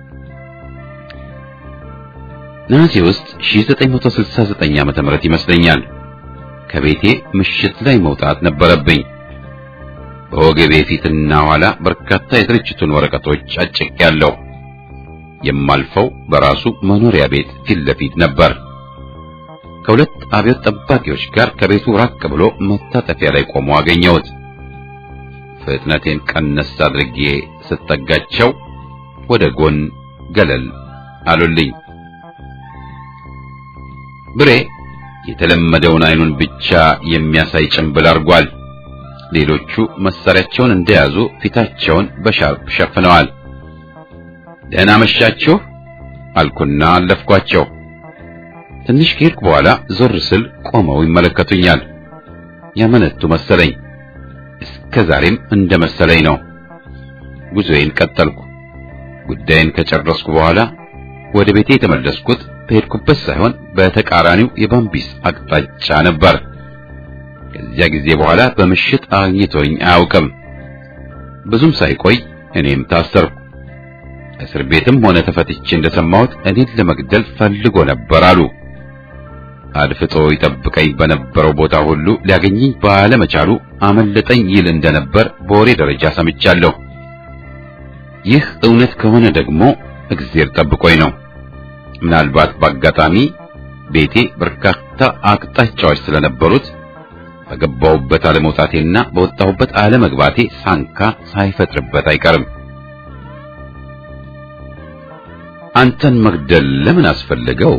ነሐሴ ውስጥ 1969 ዓመተ ምህረት ይመስለኛል ከቤቴ ምሽት ላይ መውጣት ነበረብኝ። በወገቤ ፊትና ኋላ በርካታ የድርጅቱን ወረቀቶች አጭቄያለሁ። የማልፈው በራሱ መኖሪያ ቤት ፊት ለፊት ነበር። ከሁለት አብዮት ጠባቂዎች ጋር ከቤቱ ራቅ ብሎ መታጠፊያ ላይ ቆሞ አገኘሁት። ፍጥነቴን ቀነስ አድርጌ ስጠጋቸው ወደ ጎን ገለል አሉልኝ። ብሬ የተለመደውን አይኑን ብቻ የሚያሳይ ጭንብል አድርጓል። ሌሎቹ መሳሪያቸውን እንደያዙ ፊታቸውን በሻርፕ ሸፍነዋል። ደህና መሻችሁ አልኩና አለፍኳቸው። ትንሽ ከሄድኩ በኋላ ዞር ስል ቆመው ይመለከቱኛል። ያመነቱ መሰለኝ። እስከ ዛሬም እንደ መሰለኝ ነው። ጉዞዬን ቀጠልኩ። ጉዳይን ከጨረስኩ በኋላ ወደ ቤቴ የተመለስኩት በሄድኩበት ሳይሆን በተቃራኒው የባምቢስ አቅጣጫ ነበር። ከዚያ ጊዜ በኋላ በምሽት አግኝቶኝ አያውቅም። ብዙም ሳይቆይ እኔም ታሰርኩ። እስር ቤትም ሆነ ተፈትቼ እንደሰማሁት እኔን ለመግደል ፈልጎ ነበር አሉ። አድፍጦ ይጠብቀኝ በነበረው ቦታ ሁሉ ሊያገኘኝ ባለመቻሉ አመለጠኝ ይል እንደነበር በወሬ ደረጃ ሰምቻለሁ። ይህ እውነት ከሆነ ደግሞ እግዜር ጠብቆኝ ነው። ምናልባት በአጋጣሚ ቤቴ በርካታ አቅጣጫዎች ስለነበሩት በገባሁበት አለመውጣቴና በወጣሁበት አለመግባቴ ሳንካ ሳይፈጥርበት አይቀርም። አንተን መግደል ለምን አስፈለገው?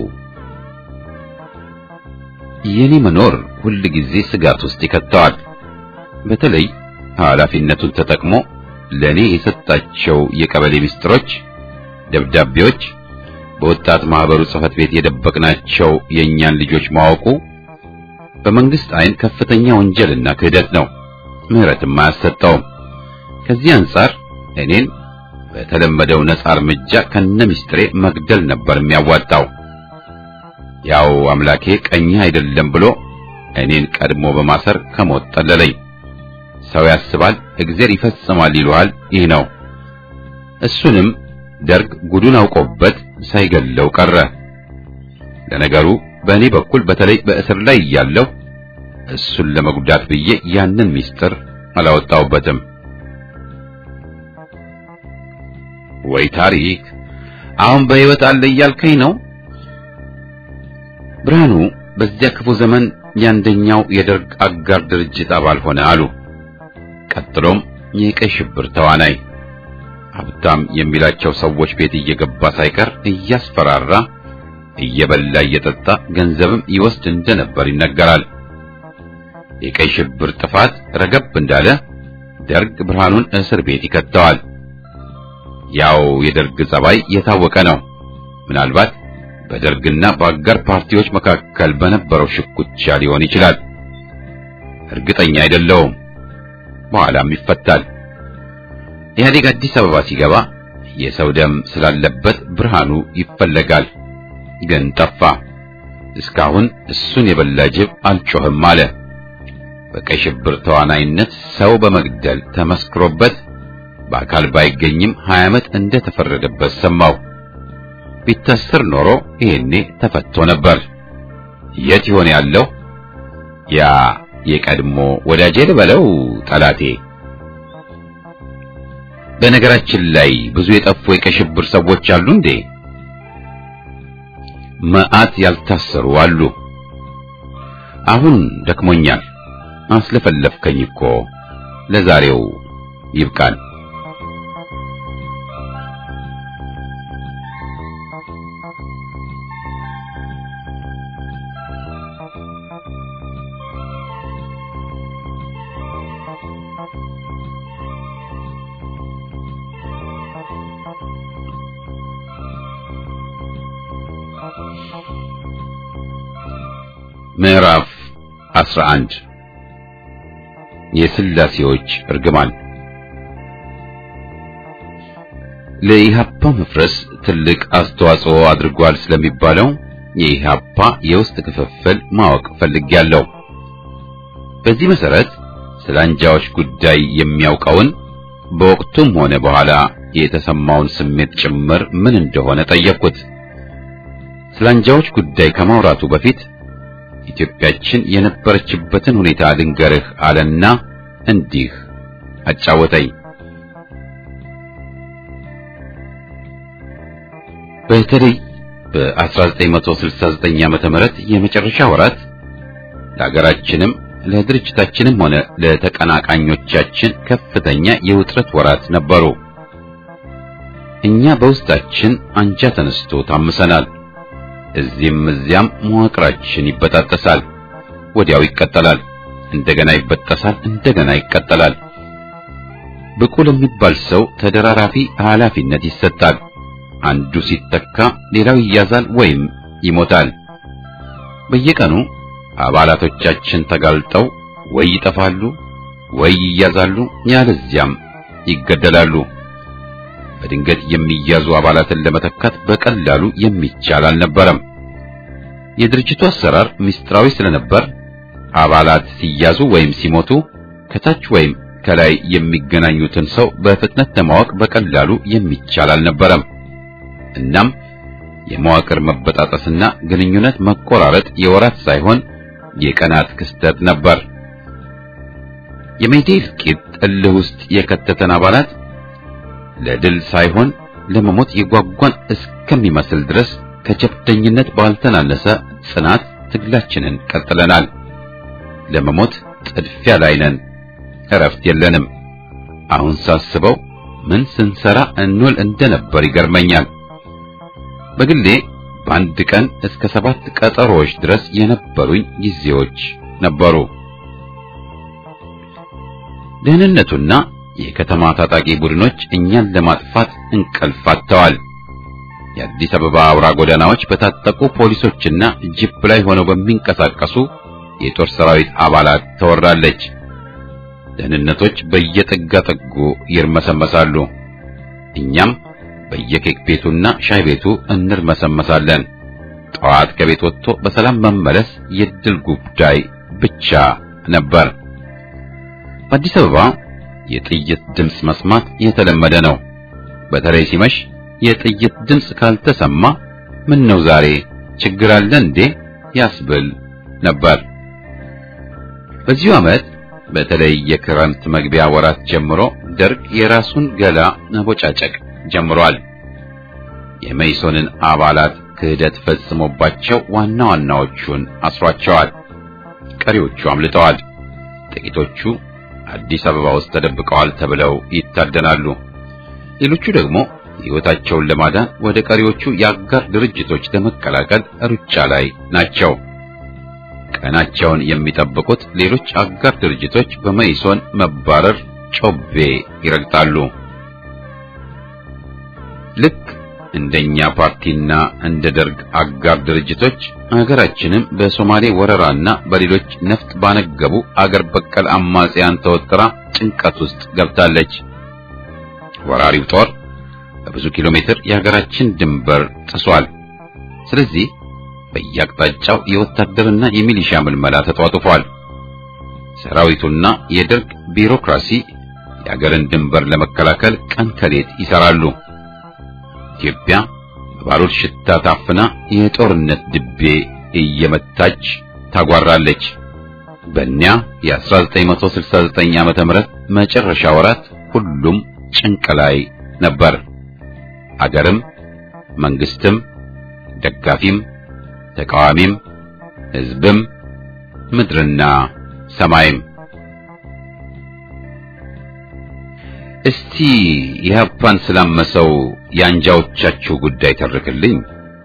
የኔ መኖር ሁል ጊዜ ስጋት ውስጥ ይከተዋል። በተለይ ኃላፊነቱን ተጠቅሞ ለኔ የሰጣቸው የቀበሌ ሚስጥሮች፣ ደብዳቤዎች፣ በወጣት ማህበሩ ጽሕፈት ቤት የደበቅናቸው የእኛን ልጆች ማወቁ በመንግስት አይን ከፍተኛ ወንጀልና ክህደት ነው። ምህረትም አያሰጠውም። ከዚህ አንጻር እኔን በተለመደው ነጻ እርምጃ ከነ ሚስጥሬ መግደል ነበር የሚያዋጣው። ያው አምላኬ ቀኝህ አይደለም ብሎ እኔን ቀድሞ በማሰር ከሞት ጠለለኝ። ሰው ያስባል እግዜር ይፈጽማል ይሉሃል። ይህ ነው። እሱንም ደርግ ጉዱን አውቆበት ሳይገለው ቀረ። ለነገሩ በእኔ በኩል በተለይ በእስር ላይ እያለሁ እሱን ለመጉዳት ብዬ ያንን ሚስጥር አላወጣውበትም። ወይ ታሪክ! አሁን በሕይወት አለ እያልከኝ ነው? ብርሃኑ በዚያ ክፉ ዘመን የአንደኛው የደርግ አጋር ድርጅት አባል ሆነ አሉ። ቀጥሎም የቀይ ሽብር ተዋናይ ሀብታም የሚላቸው ሰዎች ቤት እየገባ ሳይቀር እያስፈራራ እየበላ እየጠጣ ገንዘብም ይወስድ እንደነበር ይነገራል። የቀይ ሽብር ጥፋት ረገብ እንዳለ ደርግ ብርሃኑን እስር ቤት ይከተዋል። ያው የደርግ ጸባይ የታወቀ ነው። ምናልባት በደርግና በአጋር ፓርቲዎች መካከል በነበረው ሽኩቻ ሊሆን ይችላል። እርግጠኛ አይደለውም። በኋላም ይፈታል። ኢህአዴግ አዲስ አበባ ሲገባ የሰው ደም ስላለበት ብርሃኑ ይፈለጋል። ግን ጠፋ። እስካሁን እሱን የበላ ጅብ አልጮህም አለ። በቀይ ሽብር ተዋናይነት ሰው በመግደል ተመስክሮበት በአካል ባይገኝም ሀያ ዓመት እንደተፈረደበት ሰማው። ቢታሰር ኖሮ ይሄኔ ተፈቶ ነበር። የት ይሆን ያለው ያ የቀድሞ ወዳጄ ልበለው ጠላቴ? በነገራችን ላይ ብዙ የጠፉ የቀይ ሽብር ሰዎች አሉ እንዴ? መዓት ያልታሰሩ አሉ። አሁን ደክሞኛል። አስለፈለፍከኝ እኮ ለዛሬው ይብቃል። ምዕራፍ 11 የስላሴዎች እርግማን ለኢሃፓ መፍረስ ትልቅ አስተዋጽኦ አድርጓል ስለሚባለው የኢሃፓ የውስጥ ክፍፍል ማወቅ ፈልጌያለሁ። በዚህ መሰረት ስለ አንጃዎች ጉዳይ የሚያውቀውን በወቅቱም ሆነ በኋላ የተሰማውን ስሜት ጭምር ምን እንደሆነ ጠየቅኩት። ስለ አንጃዎች ጉዳይ ከማውራቱ በፊት ኢትዮጵያችን የነበረችበትን ሁኔታ ልንገርህ አለና እንዲህ አጫወተኝ። በተለይ በ1969 ዓመተ ምህረት የመጨረሻ ወራት ለሀገራችንም ለድርጅታችንም ሆነ ለተቀናቃኞቻችን ከፍተኛ የውጥረት ወራት ነበሩ። እኛ በውስጣችን አንጃ ተነስቶ ታምሰናል። እዚህም እዚያም መዋቅራችን ይበጣጠሳል። ወዲያው ይቀጠላል፣ እንደገና ይበጠሳል፣ እንደገና ይቀጠላል። ብቁ ለሚባል ሰው ተደራራፊ ኃላፊነት ይሰጣል። አንዱ ሲተካ ሌላው ይያዛል ወይም ይሞታል። በየቀኑ አባላቶቻችን ተጋልጠው ወይ ይጠፋሉ ወይ ይያዛሉ፣ ያለዚያም ይገደላሉ። በድንገት የሚያዙ አባላትን ለመተካት በቀላሉ የሚቻል አልነበረም። የድርጅቱ አሰራር ምስጢራዊ ስለነበር አባላት ሲያዙ ወይም ሲሞቱ ከታች ወይም ከላይ የሚገናኙትን ሰው በፍጥነት ለማወቅ በቀላሉ የሚቻል አልነበረም። እናም የመዋቅር መበጣጠስና ግንኙነት መቆራረጥ የወራት ሳይሆን የቀናት ክስተት ነበር። የሜቴ እልቂት እልህ ውስጥ የከተተን አባላት ለድል ሳይሆን ለመሞት የጓጓን እስከሚመስል ድረስ ከጀብደኝነት ባልተናነሰ ጽናት ትግላችንን ቀጥለናል። ለመሞት ጥድፊያ ላይ ነን። እረፍት የለንም። አሁን ሳስበው ምን ስንሰራ እንውል እንደነበር ይገርመኛል። በግሌ በአንድ ቀን እስከ ሰባት ቀጠሮዎች ድረስ የነበሩኝ ጊዜዎች ነበሩ። ደህንነቱና የከተማ ታጣቂ ቡድኖች እኛን ለማጥፋት እንቅልፍ አጥተዋል። የአዲስ አበባ አውራ ጎዳናዎች በታጠቁ ፖሊሶችና ጂፕ ላይ ሆነው በሚንቀሳቀሱ የጦር ሰራዊት አባላት ተወራለች። ደህንነቶች በየጥጋ ጥጉ ይርመሰመሳሉ። እኛም በየኬክ ቤቱና ሻይ ቤቱ እንርመሰመሳለን። ጠዋት ከቤት ወጥቶ በሰላም መመለስ የድል ጉዳይ ብቻ ነበር። በአዲስ አበባ የጥይት ድምፅ መስማት የተለመደ ነው። በተለይ ሲመሽ የጥይት ድምፅ ካልተሰማ ምን ነው ዛሬ ችግር አለ እንዴ ያስብል ነበር። በዚሁ ዓመት በተለይ የክረምት መግቢያ ወራት ጀምሮ ደርግ የራሱን ገላ መቦጫጨቅ ጀምሯል። የመይሶንን አባላት ክህደት ፈጽሞባቸው ዋና ዋናዎቹን አስሯቸዋል። ቀሪዎቹ አምልጠዋል። ጥቂቶቹ አዲስ አበባ ውስጥ ተደብቀዋል ተብለው ይታደናሉ። ሌሎቹ ደግሞ ሕይወታቸውን ለማዳን ወደ ቀሪዎቹ የአጋር ድርጅቶች ለመቀላቀል ሩጫ ላይ ናቸው። ቀናቸውን የሚጠብቁት ሌሎች አጋር ድርጅቶች በመይሶን መባረር ጮቤ ይረግጣሉ። ልክ እንደኛ ፓርቲና እንደ ደርግ አጋር ድርጅቶች አገራችንም በሶማሌ ወረራና በሌሎች ነፍጥ ባነገቡ አገር በቀል አማጽያን ተወጥራ ጭንቀት ውስጥ ገብታለች። ወራሪው ጦር በብዙ ኪሎ ሜትር የሀገራችን ድንበር ጥሷል። ስለዚህ በየአቅጣጫው የወታደርና የሚሊሻ ምልመላ ተጧጡፏል። ሰራዊቱና የደርግ ቢሮክራሲ የአገርን ድንበር ለመከላከል ቀን ከሌት ይሰራሉ። ኢትዮጵያ በባሩድ ሽታ ታፍና የጦርነት ድቤ እየመታች ታጓራለች። በእኒያ የ1969 ዓመተ ምህረት መጨረሻ ወራት ሁሉም ጭንቅ ላይ ነበር። አገርም መንግስትም ደጋፊም ተቃዋሚም ሕዝብም ምድርና ሰማይም። እስቲ ኢህአፓን ስላመሰው የአንጃዎቻችሁ ጉዳይ ተርክልኝ።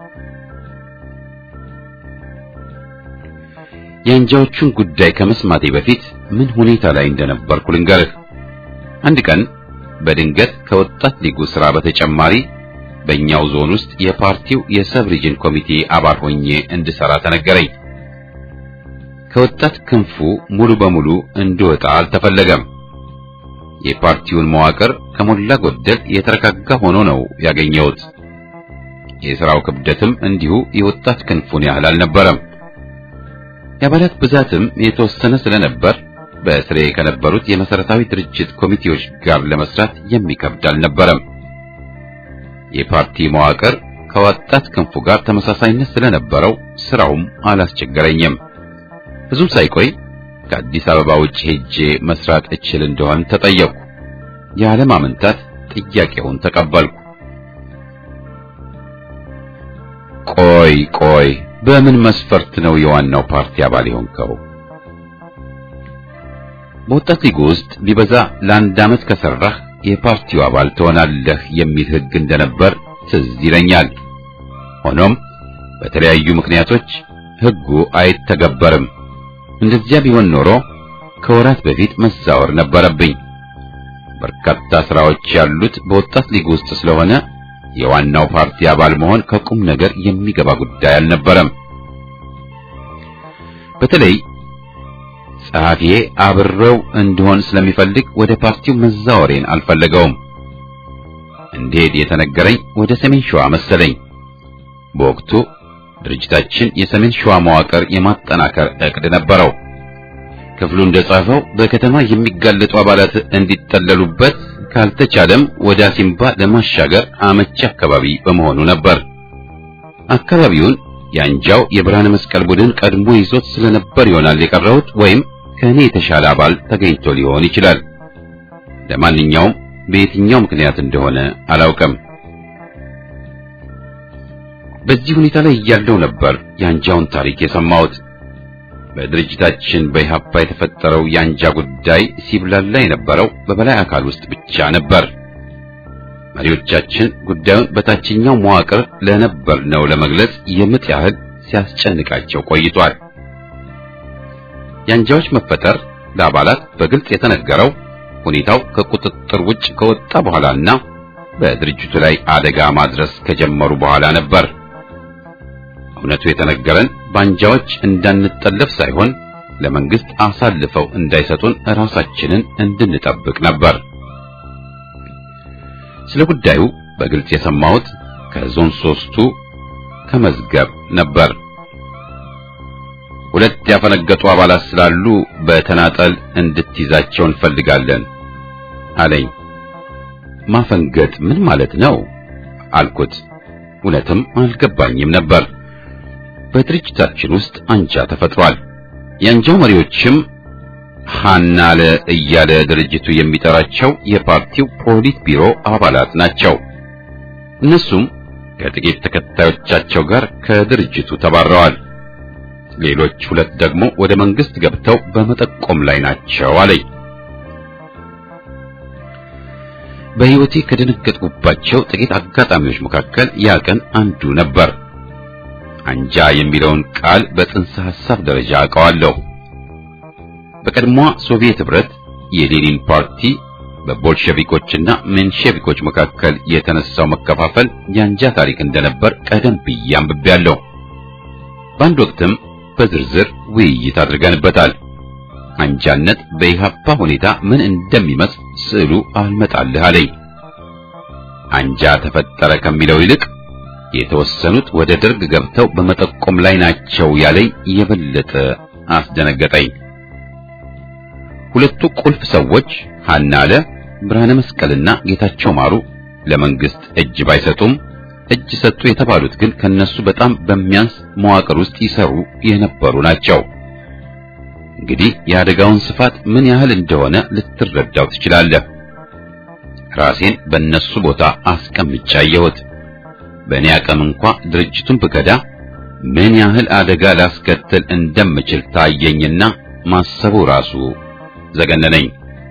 የአንጃዎቹን ጉዳይ ከመስማቴ በፊት ምን ሁኔታ ላይ እንደነበርኩ ልንገርህ። አንድ ቀን በድንገት ከወጣት ሊጉ ሥራ በተጨማሪ በእኛው ዞን ውስጥ የፓርቲው የሰብ ሪጅን ኮሚቴ አባል ሆኜ እንድሰራ ተነገረኝ። ከወጣት ክንፉ ሙሉ በሙሉ እንድወጣ አልተፈለገም። የፓርቲውን መዋቅር ከሞላ ጎደል የተረጋጋ ሆኖ ነው ያገኘሁት። የሥራው ክብደትም እንዲሁ የወጣት ክንፉን ያህል አልነበረም። የአባላት ብዛትም የተወሰነ ስለነበር በስሬ ከነበሩት የመሰረታዊ ድርጅት ኮሚቴዎች ጋር ለመስራት የሚከብድ አልነበረም። የፓርቲ መዋቅር ከወጣት ክንፉ ጋር ተመሳሳይነት ስለነበረው ስራውም አላስቸገረኝም። ብዙም ሳይቆይ ከአዲስ አበባ ውጭ ሄጄ መስራት እችል እንደሆን ተጠየቅኩ። ያለማመንታት ጥያቄውን ተቀበልኩ። ቆይ ቆይ፣ በምን መስፈርት ነው የዋናው ፓርቲ አባል የሆንከው? በወጣት ሊግ ውስጥ ቢበዛ ለአንድ ዓመት ከሰራህ የፓርቲው አባል ትሆናለህ የሚል ሕግ እንደነበር ትዝ ይለኛል። ሆኖም በተለያዩ ምክንያቶች ሕጉ አይተገበርም። እንደዚያ ቢሆን ኖሮ ከወራት በፊት መዛወር ነበረብኝ። በርካታ ስራዎች ያሉት በወጣት ሊግ ውስጥ ስለሆነ የዋናው ፓርቲ አባል መሆን ከቁም ነገር የሚገባ ጉዳይ አልነበረም። በተለይ ጸሐፊዬ አብረው እንድሆን ስለሚፈልግ ወደ ፓርቲው መዛወሬን አልፈለገውም። እንዴት የተነገረኝ ወደ ሰሜን ሸዋ መሰለኝ። በወቅቱ ድርጅታችን የሰሜን ሸዋ መዋቅር የማጠናከር ዕቅድ ነበረው። ክፍሉ እንደጻፈው በከተማ የሚጋለጡ አባላት እንዲጠለሉበት ካልተቻለም ወደ አሲምባ ለማሻገር አመቺ አካባቢ በመሆኑ ነበር። አካባቢውን የአንጃው የብርሃነ መስቀል ቡድን ቀድሞ ይዞት ስለነበር ይሆናል የቀረሁት፣ ወይም ከእኔ የተሻለ አባል ተገኝቶ ሊሆን ይችላል። ለማንኛውም በየትኛው ምክንያት እንደሆነ አላውቅም። በዚህ ሁኔታ ላይ እያለው ነበር የአንጃውን ታሪክ የሰማሁት። በድርጅታችን በኢህአፓ የተፈጠረው የአንጃ ጉዳይ ሲብላላ የነበረው በበላይ አካል ውስጥ ብቻ ነበር። መሪዎቻችን ጉዳዩን በታችኛው መዋቅር ለነበር ነው ለመግለጽ የምጥ ያህል ሲያስጨንቃቸው ቆይቷል። የአንጃዎች መፈጠር ለአባላት በግልጽ የተነገረው ሁኔታው ከቁጥጥር ውጭ ከወጣ በኋላና በድርጅቱ ላይ አደጋ ማድረስ ከጀመሩ በኋላ ነበር። እውነቱ የተነገረን በአንጃዎች እንዳንጠለፍ ሳይሆን ለመንግስት አሳልፈው እንዳይሰጡን ራሳችንን እንድንጠብቅ ነበር። ስለ ጉዳዩ በግልጽ የሰማሁት ከዞን ሶስቱ ከመዝገብ ነበር። ሁለት ያፈነገጡ አባላት ስላሉ በተናጠል እንድትይዛቸው እንፈልጋለን አለኝ። ማፈንገጥ ምን ማለት ነው አልኩት። እውነትም አልገባኝም ነበር። በድርጅታችን ውስጥ አንጃ ተፈጥሯል። የአንጃው መሪዎችም ሐናለ እያለ ድርጅቱ የሚጠራቸው የፓርቲው ፖሊት ቢሮ አባላት ናቸው። እነሱም ከጥቂት ተከታዮቻቸው ጋር ከድርጅቱ ተባረዋል። ሌሎች ሁለት ደግሞ ወደ መንግስት ገብተው በመጠቆም ላይ ናቸው አለኝ። በሕይወቴ ከደነገጥኩባቸው ጥቂት አጋጣሚዎች መካከል ያ ቀን አንዱ ነበር። አንጃ የሚለውን ቃል በጽንሰ ሐሳብ ደረጃ አውቀዋለሁ። በቀድሞዋ ሶቪየት ኅብረት የሌኒን ፓርቲ በቦልሸቪኮችና ሜንሼቪኮች መካከል የተነሳው መከፋፈል የአንጃ ታሪክ እንደነበር ቀደም ብዬ አንብቤያለሁ። በአንድ ወቅትም በዝርዝር ውይይት አድርገንበታል። አንጃነት በኢህአፓ ሁኔታ ምን እንደሚመስል ስዕሉ አልመጣልህ አለኝ። አንጃ ተፈጠረ ከሚለው ይልቅ የተወሰኑት ወደ ደርግ ገብተው በመጠቆም ላይ ናቸው ያለኝ የበለጠ አስደነገጠኝ። ሁለቱ ቁልፍ ሰዎች ሐና አለ ብርሃነ መስቀልና ጌታቸው ማሩ ለመንግስት እጅ ባይሰጡም እጅ ሰጡ የተባሉት ግን ከነሱ በጣም በሚያንስ መዋቅር ውስጥ ይሰሩ የነበሩ ናቸው። እንግዲህ የአደጋውን ስፋት ምን ያህል እንደሆነ ልትረዳው ትችላለህ። ራሴን በእነሱ ቦታ አስቀምጬ አየሁት። በእኔ አቅም እንኳ ድርጅቱን ብከዳ ምን ያህል አደጋ ላስከትል እንደምችል ታየኝና ማሰቡ ራሱ ዘገነነኝ።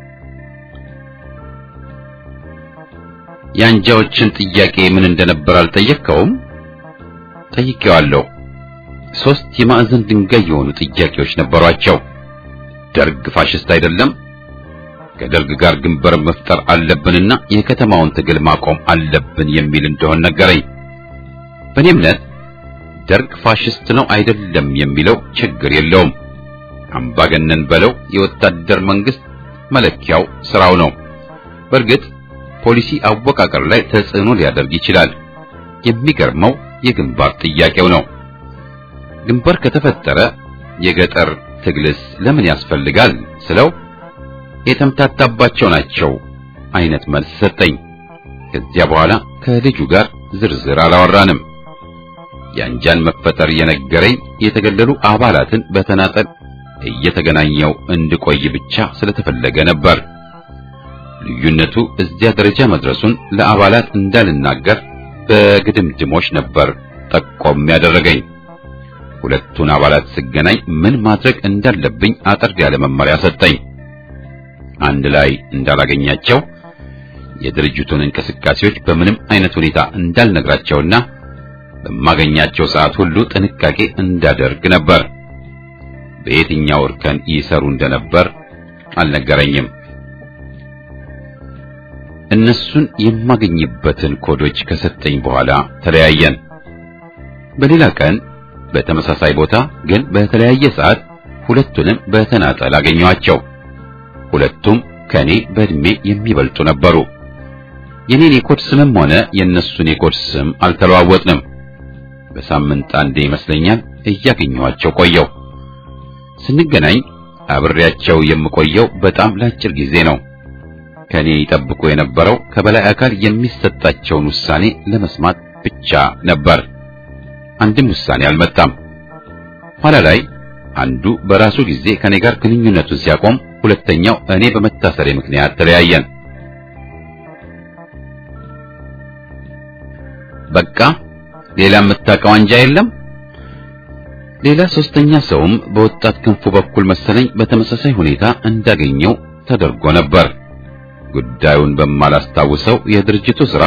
የአንጃዎችን ጥያቄ ምን እንደነበር አልጠየቅከውም? ጠይቄዋለሁ። ሶስት የማዕዘን ድንጋይ የሆኑ ጥያቄዎች ነበሯቸው። ደርግ ፋሽስት አይደለም፣ ከደርግ ጋር ግንበር መፍጠር አለብንና የከተማውን ትግል ማቆም አለብን የሚል እንደሆን ነገረኝ። በእኔ እምነት ደርግ ፋሽስት ነው አይደለም የሚለው ችግር የለውም። አምባገነን በለው የወታደር መንግስት መለኪያው ስራው ነው። በእርግጥ ፖሊሲ አወቃቀር ላይ ተጽዕኖ ሊያደርግ ይችላል። የሚገርመው የግንባር ጥያቄው ነው። ግንባር ከተፈጠረ የገጠር ትግልስ ለምን ያስፈልጋል ስለው የተምታታባቸው ናቸው አይነት መልስ ሰጠኝ። ከዚያ በኋላ ከልጁ ጋር ዝርዝር አላወራንም። የአንጃን መፈጠር የነገረኝ የተገለሉ አባላትን በተናጠል እየተገናኘው እንድቆይ ብቻ ስለተፈለገ ነበር። ልዩነቱ እዚያ ደረጃ መድረሱን ለአባላት እንዳልናገር በግድምድሞች ነበር ጠቆም ያደረገኝ። ሁለቱን አባላት ስገናኝ ምን ማድረግ እንዳለብኝ አጠር ያለ መመሪያ ሰጠኝ። አንድ ላይ እንዳላገኛቸው የድርጅቱን እንቅስቃሴዎች በምንም አይነት ሁኔታ እንዳልነግራቸውና በማገኛቸው ሰዓት ሁሉ ጥንቃቄ እንዳደርግ ነበር። በየትኛው እርከን ይሰሩ እንደነበር አልነገረኝም። እነሱን የማገኝበትን ኮዶች ከሰጠኝ በኋላ ተለያየን። በሌላ ቀን በተመሳሳይ ቦታ ግን በተለያየ ሰዓት ሁለቱንም በተናጠል አገኘኋቸው። ሁለቱም ከኔ በእድሜ የሚበልጡ ነበሩ። የኔን የኮድ ስምም ሆነ የእነሱን የኮድ ስም አልተለዋወጥንም። በሳምንት አንዴ ይመስለኛል እያገኘኋቸው ቆየው። ስንገናኝ አብሬያቸው የምቆየው በጣም ለአጭር ጊዜ ነው። ከኔ ይጠብቁ የነበረው ከበላይ አካል የሚሰጣቸውን ውሳኔ ለመስማት ብቻ ነበር። አንድም ውሳኔ አልመጣም። ኋላ ላይ አንዱ በራሱ ጊዜ ከኔ ጋር ግንኙነቱን ሲያቆም፣ ሁለተኛው እኔ በመታሰሬ ምክንያት ተለያየን። በቃ ሌላ የምታውቀው አንጃ የለም? ሌላ ሶስተኛ ሰውም በወጣት ክንፉ በኩል መሰለኝ በተመሳሳይ ሁኔታ እንዳገኘው ተደርጎ ነበር። ጉዳዩን በማላስታውሰው የድርጅቱ ሥራ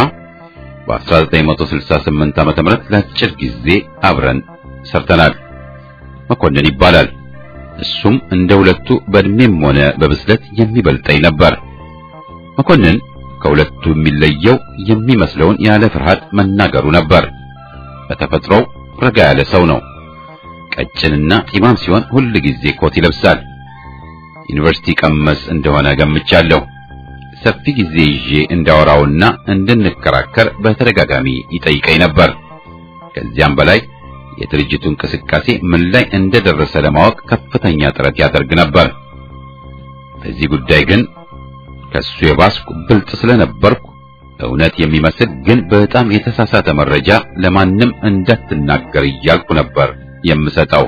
በ1968 ዓመተ ምህረት ለአጭር ጊዜ አብረን ሰርተናል። መኮንን ይባላል። እሱም እንደ ሁለቱ በእድሜም ሆነ በብስለት የሚበልጠኝ ነበር። መኮንን ከሁለቱ የሚለየው የሚመስለውን ያለ ፍርሃት መናገሩ ነበር። በተፈጥሮው ረጋ ያለ ሰው ነው። ቀጭንና ጢማም ሲሆን ሁል ጊዜ ኮት ይለብሳል። ዩኒቨርሲቲ ቀመስ እንደሆነ ገምቻለሁ። ሰፊ ጊዜ ይዤ እንዳወራውና እንድንከራከር በተደጋጋሚ ይጠይቀኝ ነበር። ከዚያም በላይ የድርጅቱ እንቅስቃሴ ምን ላይ እንደደረሰ ለማወቅ ከፍተኛ ጥረት ያደርግ ነበር። በዚህ ጉዳይ ግን ከሱ የባስኩ ብልጥ ስለነበርኩ እውነት የሚመስል ግን በጣም የተሳሳተ መረጃ ለማንም እንዳትናገር እያልኩ ነበር የምሰጠው።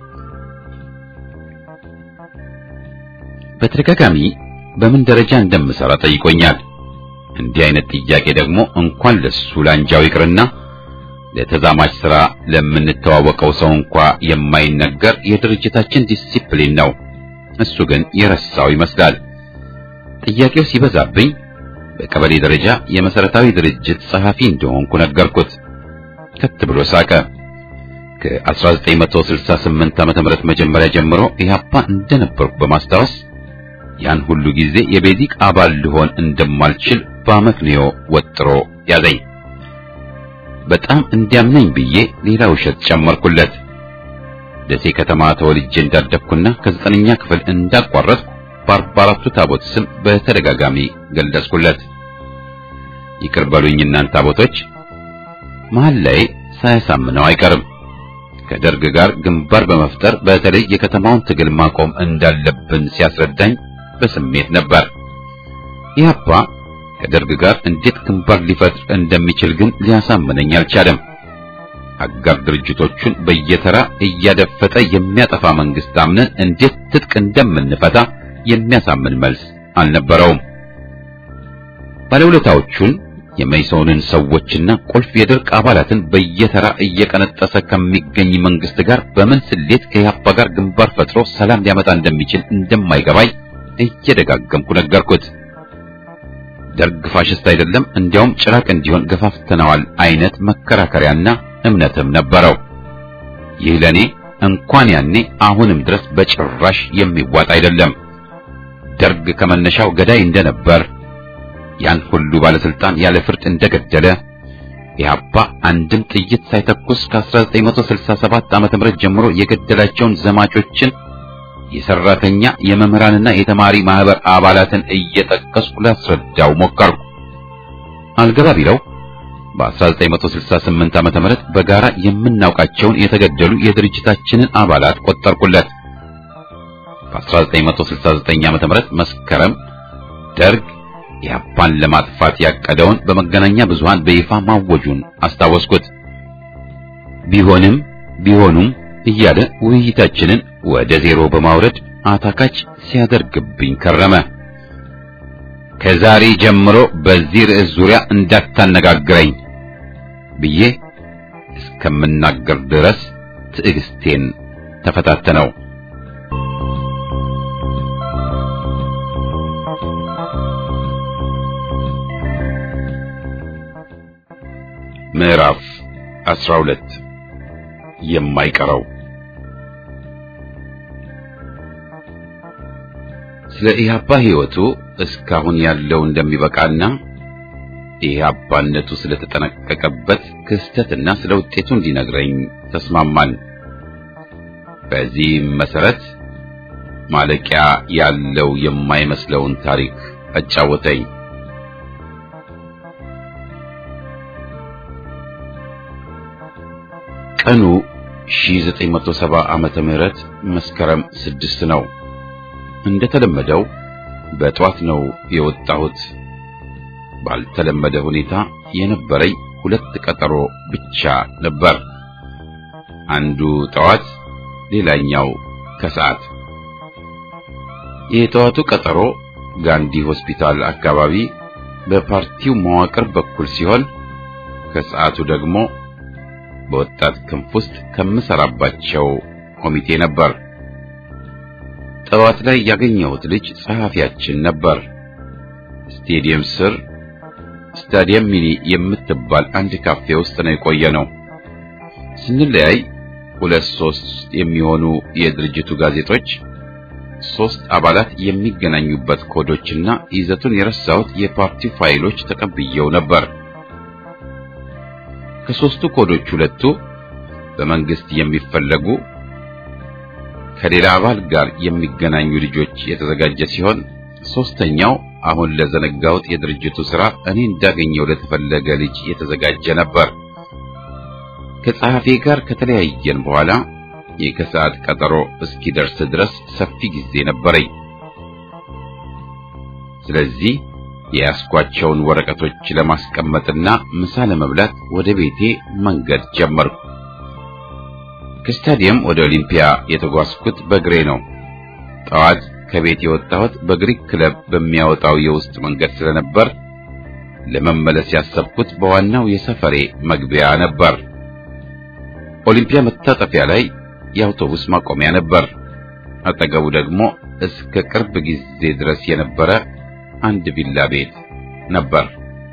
በተደጋጋሚ በምን ደረጃ እንደምሰራ ጠይቆኛል። እንዲህ አይነት ጥያቄ ደግሞ እንኳን ለሱ ላንጃው ይቅርና ለተዛማች ሥራ ለምንተዋወቀው ሰው እንኳ የማይነገር የድርጅታችን ዲሲፕሊን ነው። እሱ ግን የረሳው ይመስላል። ጥያቄው ሲበዛብኝ በቀበሌ ደረጃ የመሰረታዊ ድርጅት ጸሐፊ እንደሆንኩ ነገርኩት። ከት ብሎ ሳቀ። ከ1968 ዓመተ ምህረት መጀመሪያ ጀምሮ ኢህአፓ እንደነበርኩ በማስታወስ ያን ሁሉ ጊዜ የቤዚክ አባል ልሆን እንደማልችል በአመክንዮ ወጥሮ ያዘኝ። በጣም እንዲያምነኝ ብዬ ሌላ ውሸት ጨመርኩለት። ደሴ ከተማ ተወልጄ እንዳደግኩና ከዘጠነኛ ክፍል እንዳቋረጥኩ በአርባ አራቱ ታቦት ስም በተደጋጋሚ ገለጽኩለት። ይቅር በሉኝ እናንተ ታቦቶች። መሀል ላይ ሳያሳምነው አይቀርም። ከደርግ ጋር ግንባር በመፍጠር በተለይ የከተማውን ትግል ማቆም እንዳለብን ሲያስረዳኝ በስሜት ነበር። ኢህአፓ ከደርግ ጋር እንዴት ግንባር ሊፈጥር እንደሚችል ግን ሊያሳምነኝ አልቻለም። አጋር ድርጅቶቹን በየተራ እያደፈጠ የሚያጠፋ መንግስት አምነን እንዴት ትጥቅ እንደምንፈታ የሚያሳምን መልስ አልነበረውም። ባለውለታዎቹን የመይሶንን ሰዎችና ቁልፍ የደርግ አባላትን በየተራ እየቀነጠሰ ከሚገኝ መንግስት ጋር በምን ስሌት ከኢህአፓ ጋር ግንባር ፈጥሮ ሰላም ሊያመጣ እንደሚችል እንደማይገባኝ እየደጋገምኩ ነገርኩት። ደርግ ፋሽስት አይደለም፣ እንዲያውም ጭራቅ እንዲሆን ገፋፍተነዋል አይነት መከራከሪያና እምነትም ነበረው። ይህ ለኔ እንኳን ያኔ አሁንም ድረስ በጭራሽ የሚዋጥ አይደለም። ደርግ ከመነሻው ገዳይ እንደነበር ያን ሁሉ ባለስልጣን ያለ ፍርድ እንደገደለ ኢህአፓ አንድም ጥይት ሳይተኩስ ከ1967 ዓመተ ምህረት ጀምሮ የገደላቸውን ዘማቾችን የሰራተኛ የመምህራንና የተማሪ ማህበር አባላትን እየጠቀስኩ ላስረዳው ሞከርኩ። አልገባ ቢለው በ1968 ዓመተ ምህረት በጋራ የምናውቃቸውን የተገደሉ የድርጅታችንን አባላት ቆጠርኩለት። በ1969 ዓመተ ምህረት መስከረም ደርግ ኢህአፓን ለማጥፋት ያቀደውን በመገናኛ ብዙሃን በይፋ ማወጁን አስታወስኩት። ቢሆንም ቢሆኑም እያለ ውይይታችንን ወደ ዜሮ በማውረድ አታካች ሲያደርግብኝ ከረመ። ከዛሬ ጀምሮ በዚህ ርዕስ ዙሪያ እንዳታነጋግረኝ ብዬ እስከምናገር ድረስ ትዕግስቴን ተፈታተነው። ምዕራፍ 12 የማይቀረው ስለ ኢህአፓ ሕይወቱ እስካሁን ያለው እንደሚበቃና ኢህአፓነቱ ስለተጠነቀቀበት ክስተትና ስለ ውጤቱ እንዲነግረኝ ተስማማን። በዚህም መሰረት ማለቂያ ያለው የማይመስለውን ታሪክ አጫወተኝ። ቀኑ 1970 ዓመተ ምህረት መስከረም ስድስት ነው። እንደተለመደው በጧት ነው የወጣሁት። ባልተለመደ ሁኔታ የነበረኝ ሁለት ቀጠሮ ብቻ ነበር። አንዱ ጠዋት፣ ሌላኛው ከሰዓት። የጠዋቱ ቀጠሮ ጋንዲ ሆስፒታል አካባቢ በፓርቲው መዋቅር በኩል ሲሆን ከሰዓቱ ደግሞ በወጣት ክንፍ ውስጥ ከምሰራባቸው ኮሚቴ ነበር። ጠዋት ላይ ያገኘሁት ልጅ ጸሐፊያችን ነበር። ስቴዲየም ስር ስታዲየም ሚኒ የምትባል አንድ ካፌ ውስጥ ነው የቆየ ነው። ስንለያይ ሁለት ሶስት የሚሆኑ የድርጅቱ ጋዜጦች ሶስት አባላት የሚገናኙበት ኮዶችና ይዘቱን የረሳሁት የፓርቲው ፋይሎች ተቀብየው ነበር። ከሶስቱ ኮዶች ሁለቱ በመንግስት የሚፈለጉ ከሌላ አባል ጋር የሚገናኙ ልጆች የተዘጋጀ ሲሆን ሶስተኛው አሁን ለዘነጋሁት የድርጅቱ ሥራ እኔ እንዳገኘው ለተፈለገ ልጅ የተዘጋጀ ነበር። ከጸሐፊ ጋር ከተለያየን በኋላ የከሰዓት ቀጠሮ እስኪደርስ ድረስ ሰፊ ጊዜ ነበረኝ። ስለዚህ የያዝኳቸውን ወረቀቶች ለማስቀመጥና ምሳ ለመብላት ወደ ቤቴ መንገድ ጀመርኩ። ከስታዲየም ወደ ኦሊምፒያ የተጓዝኩት በእግሬ ነው። ጠዋት ከቤት የወጣሁት በግሪክ ክለብ በሚያወጣው የውስጥ መንገድ ስለነበር ለመመለስ ያሰብኩት በዋናው የሰፈሬ መግቢያ ነበር። ኦሊምፒያ መታጠፊያ ላይ የአውቶቡስ ማቆሚያ ነበር። አጠገቡ ደግሞ እስከ ቅርብ ጊዜ ድረስ የነበረ አንድ ቪላ ቤት ነበር።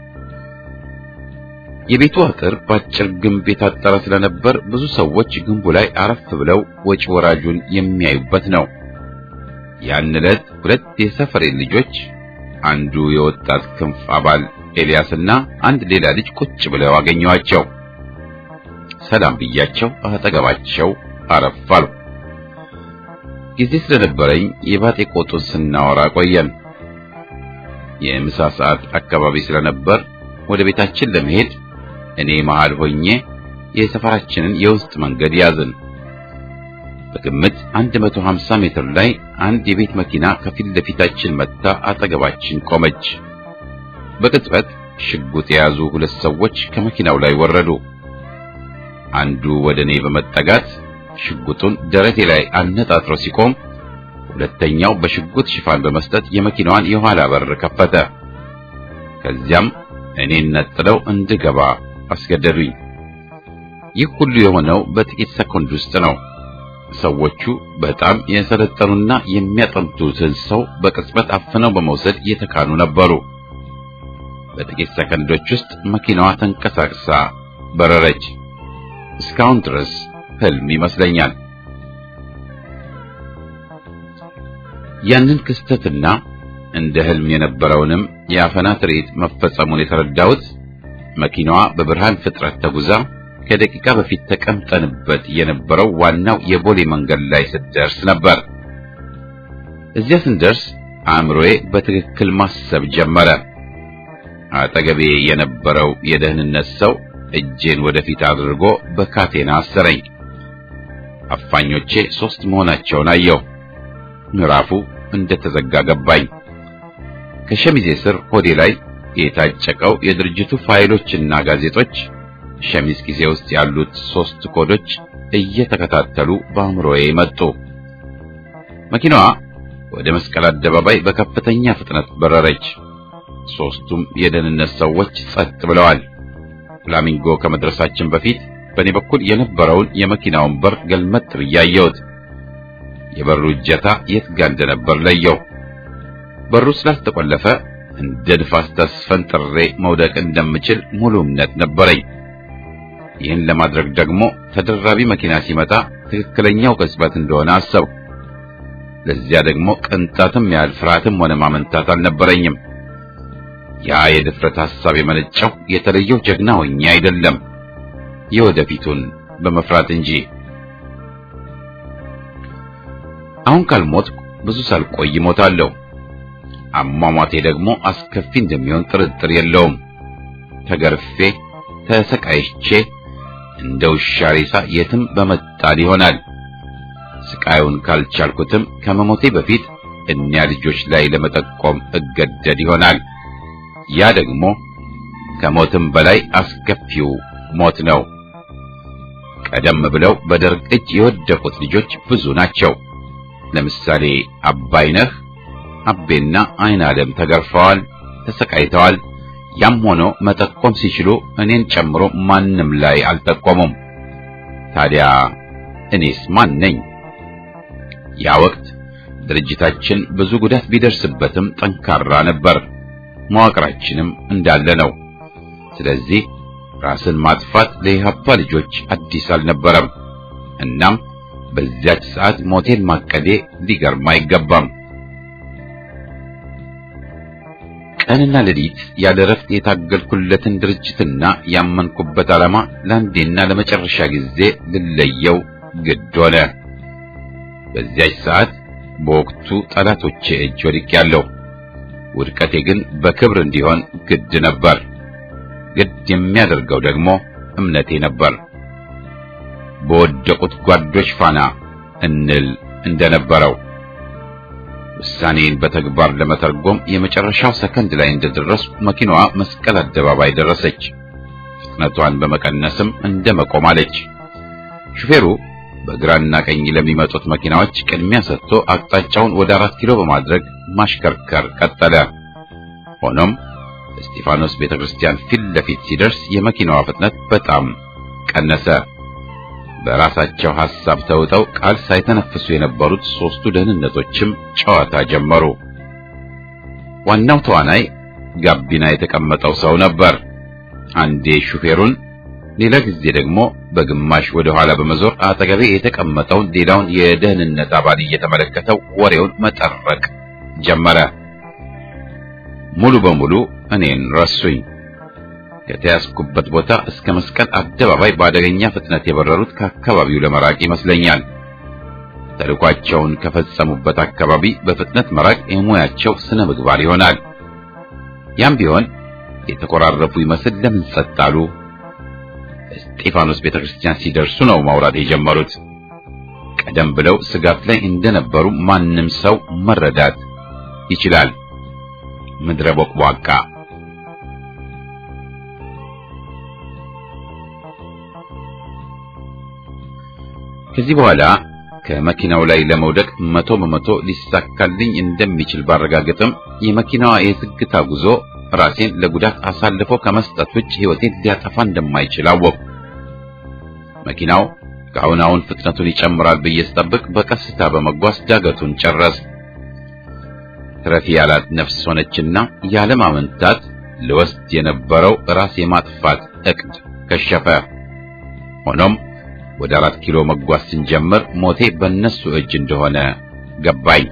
የቤቱ አጥር በአጭር ግንብ የታጠረ ስለነበር ብዙ ሰዎች ግንቡ ላይ አረፍ ብለው ወጪ ወራጁን የሚያዩበት ነው። ያን ዕለት ሁለት የሰፈሬ ልጆች አንዱ የወጣት ክንፍ አባል ኤልያስና አንድ ሌላ ልጅ ቁጭ ብለው አገኘዋቸው። ሰላም ብያቸው አጠገባቸው አረፍ አልኩ። ጊዜ ስለነበረኝ የባጤ ቆጡን ስናወራ ቆየን። የምሳ ሰዓት አካባቢ ስለነበር ወደ ቤታችን ለመሄድ እኔ መሃል ሆኜ የሰፈራችንን የውስጥ መንገድ ያዝን። በግምት 150 ሜትር ላይ አንድ የቤት መኪና ከፊት ለፊታችን መጥታ አጠገባችን ቆመች። በቅጽበት ሽጉጥ የያዙ ሁለት ሰዎች ከመኪናው ላይ ወረዱ። አንዱ ወደ እኔ በመጠጋት ሽጉጡን ደረቴ ላይ አነጣጥሮ ሲቆም፣ ሁለተኛው በሽጉጥ ሽፋን በመስጠት የመኪናዋን የኋላ በር ከፈተ። ከዚያም እኔን ነጥለው እንድገባ አስገደዱኝ። ይህ ሁሉ የሆነው በጥቂት ሰኮንድ ውስጥ ነው። ሰዎቹ በጣም የሰለጠኑና የሚያጠምቱትን ሰው በቅጽበት አፍነው በመውሰድ የተካኑ ነበሩ። በጥቂት ሰከንዶች ውስጥ መኪናዋ ተንቀሳቅሳ በረረች። እስካሁን ድረስ ህልም ይመስለኛል። ያንን ክስተትና እንደ ህልም የነበረውንም የአፈና ትርኢት መፈጸሙን የተረዳሁት መኪናዋ በብርሃን ፍጥረት ተጉዛ ከደቂቃ በፊት ተቀምጠንበት የነበረው ዋናው የቦሌ መንገድ ላይ ስትደርስ ነበር። እዚያ ስንደርስ አእምሮዬ በትክክል ማሰብ ጀመረ። አጠገቤ የነበረው የደህንነት ሰው እጄን ወደፊት አድርጎ በካቴና አሰረኝ። አፋኞቼ ሶስት መሆናቸውን አየሁ። ምዕራፉ እንደተዘጋ ገባኝ። ከሸሚዜ ስር ሆዴ ላይ የታጨቀው የድርጅቱ ፋይሎችና ጋዜጦች ሸሚዝ ጊዜ ውስጥ ያሉት ሶስት ኮዶች እየተከታተሉ በአእምሮዬ መጡ። መኪናዋ ወደ መስቀል አደባባይ በከፍተኛ ፍጥነት በረረች። ሶስቱም የደህንነት ሰዎች ጸጥ ብለዋል። ፍላሚንጎ ከመድረሳችን በፊት በእኔ በኩል የነበረውን የመኪናውን በር ገልመጥ ብዬ አየሁት። የበሩ እጀታ የት ጋ እንደነበር ለየው። በሩ ስላልተቆለፈ እንደ ንፋስ ተስፈንጥሬ መውደቅ እንደምችል ሙሉ እምነት ነበረኝ። ይህን ለማድረግ ደግሞ ተደራቢ መኪና ሲመጣ ትክክለኛው ቅጽበት እንደሆነ አሰብኩ። ለዚያ ደግሞ ቅንጣትም ያህል ፍርሃትም ሆነ ማመንታት አልነበረኝም። ያ የድፍረት ሐሳብ የመነጨው የተለየው ጀግና ሆኜ አይደለም፣ የወደፊቱን በመፍራት እንጂ። አሁን ካልሞትኩ ብዙ ሳልቆይ እሞታለሁ። አሟሟቴ ደግሞ አስከፊ እንደሚሆን ጥርጥር የለውም። ተገርፌ ተሰቃይቼ እንደ ውሻ ሬሳ የትም በመጣል ይሆናል። ስቃዩን ካልቻልኩትም ከመሞቴ በፊት እኒያ ልጆች ላይ ለመጠቆም እገደድ ይሆናል። ያ ደግሞ ከሞትም በላይ አስከፊው ሞት ነው። ቀደም ብለው በደርግ እጅ የወደቁት ልጆች ብዙ ናቸው። ለምሳሌ አባይነህ፣ አቤና አይን ዓለም ተገርፈዋል፣ ተሰቃይተዋል። ያም ሆኖ መጠቆም ሲችሉ እኔን ጨምሮ ማንም ላይ አልጠቆሙም። ታዲያ እኔስ ማን ነኝ? ያ ወቅት ድርጅታችን ብዙ ጉዳት ቢደርስበትም ጠንካራ ነበር። መዋቅራችንም እንዳለ ነው። ስለዚህ ራስን ማጥፋት ለኢህአፓ ልጆች አዲስ አልነበረም። እናም በዚያች ሰዓት ሞቴን ማቀዴ ሊገርም አይገባም። ቀንና ሌሊት ያለ ረፍት የታገልኩለትን ድርጅትና ያመንኩበት ዓላማ ለአንዴና ለመጨረሻ ጊዜ ልለየው ግድ ሆነ። በዚያች ሰዓት በወቅቱ ጠላቶቼ እጅ ወድቄያለሁ። ውድቀቴ ግን በክብር እንዲሆን ግድ ነበር። ግድ የሚያደርገው ደግሞ እምነቴ ነበር። በወደቁት ጓዶች ፋና እንል እንደነበረው ውሳኔን በተግባር ለመተርጎም የመጨረሻው ሰከንድ ላይ እንደደረስኩ መኪናዋ መስቀል አደባባይ ደረሰች። ፍጥነቷን በመቀነስም እንደ መቆም አለች። ሹፌሩ በግራና ቀኝ ለሚመጡት መኪናዎች ቅድሚያ ሰጥቶ አቅጣጫውን ወደ አራት ኪሎ በማድረግ ማሽከርከር ቀጠለ። ሆኖም እስጢፋኖስ ቤተክርስቲያን ፊት ለፊት ሲደርስ የመኪናዋ ፍጥነት በጣም ቀነሰ። በራሳቸው ሐሳብ ተውጠው ቃል ሳይተነፍሱ የነበሩት ሦስቱ ደህንነቶችም ጨዋታ ጀመሩ። ዋናው ተዋናይ ጋቢና የተቀመጠው ሰው ነበር። አንዴ ሹፌሩን፣ ሌላ ጊዜ ደግሞ በግማሽ ወደ ኋላ በመዞር አጠገቤ የተቀመጠውን ሌላውን የደህንነት አባል እየተመለከተው ወሬውን መጠረቅ ጀመረ። ሙሉ በሙሉ እኔን ረሱኝ። ከተያዝኩበት ቦታ እስከ መስቀል አደባባይ በአደገኛ ፍጥነት የበረሩት ከአካባቢው ለመራቅ ይመስለኛል። ተልኳቸውን ከፈጸሙበት አካባቢ በፍጥነት መራቅ የሙያቸው ስነ ምግባር ይሆናል። ያም ቢሆን የተኮራረፉ ይመስል ለምን ጸጥ አሉ? እስጢፋኖስ ቤተክርስቲያን ሲደርሱ ነው ማውራት የጀመሩት። ቀደም ብለው ስጋት ላይ እንደነበሩ ማንም ሰው መረዳት ይችላል። ምድረ ቦቅቧቃ ከዚህ በኋላ ከመኪናው ላይ ለመውደቅ መቶ በመቶ ሊሳካልኝ እንደሚችል ባረጋገጥም የመኪናዋ የዝግታ ጉዞ ራሴን ለጉዳት አሳልፎ ከመስጠት ውጭ ሕይወቴን ሊያጠፋ እንደማይችል አወቅሁ። መኪናው ከአሁን አሁን ፍጥነቱን ይጨምራል ብዬ ስጠብቅ በቀስታ በመጓዝ ዳገቱን ጨረስ። ትረፊ ያላት ነፍስ ሆነችና ያለማመንታት ልወስድ የነበረው ራስ የማጥፋት እቅድ ከሸፈ። ሆኖም ወደ አራት ኪሎ መጓዝ ስንጀምር ሞቴ በእነሱ እጅ እንደሆነ ገባኝ።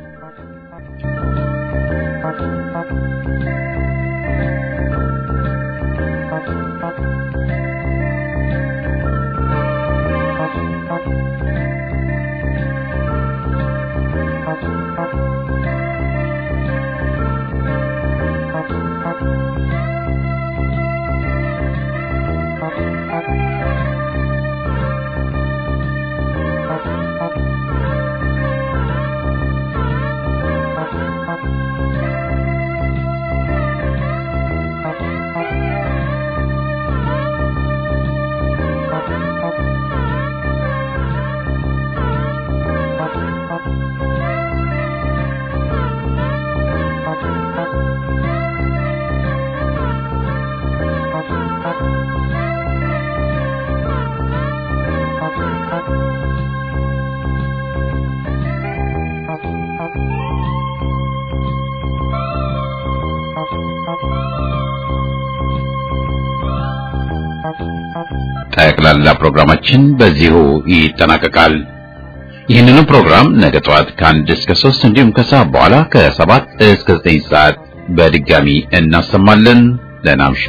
ጠቅላላ ፕሮግራማችን በዚሁ ይጠናቀቃል። ይህንኑ ፕሮግራም ነገ ጠዋት ከአንድ እስከ ሶስት እንዲሁም ከሰዓት በኋላ ከሰባት እስከ ዘጠኝ ሰዓት በድጋሚ እናሰማለን። ደህና እምሹ።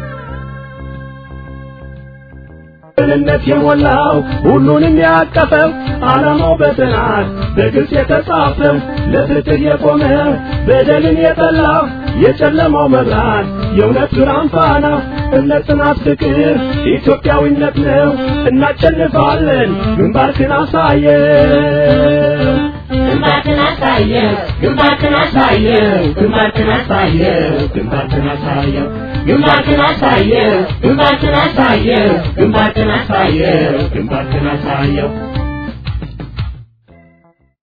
ቅንነት የሞላው ሁሉንም ያቀፈው ዓላማው በጥናት በግልጽ የተጻፈው ለፍትህ የቆመ በደልን የጠላ የጨለማው መብራት የእውነት ብርሃን ፋና እምነት፣ ጽናት፣ ፍቅር ኢትዮጵያዊነት ነው። እናሸንፋለን። ግንባርክን አሳየው ግንባርክን አሳየው ግንባርክን አሳየው ግንባርክን አሳየው ግንባርክን አሳየው ግንባርክን አሳየው ግንባርክን አሳየው ግንባርክን አሳየው ግንባርክን አሳየው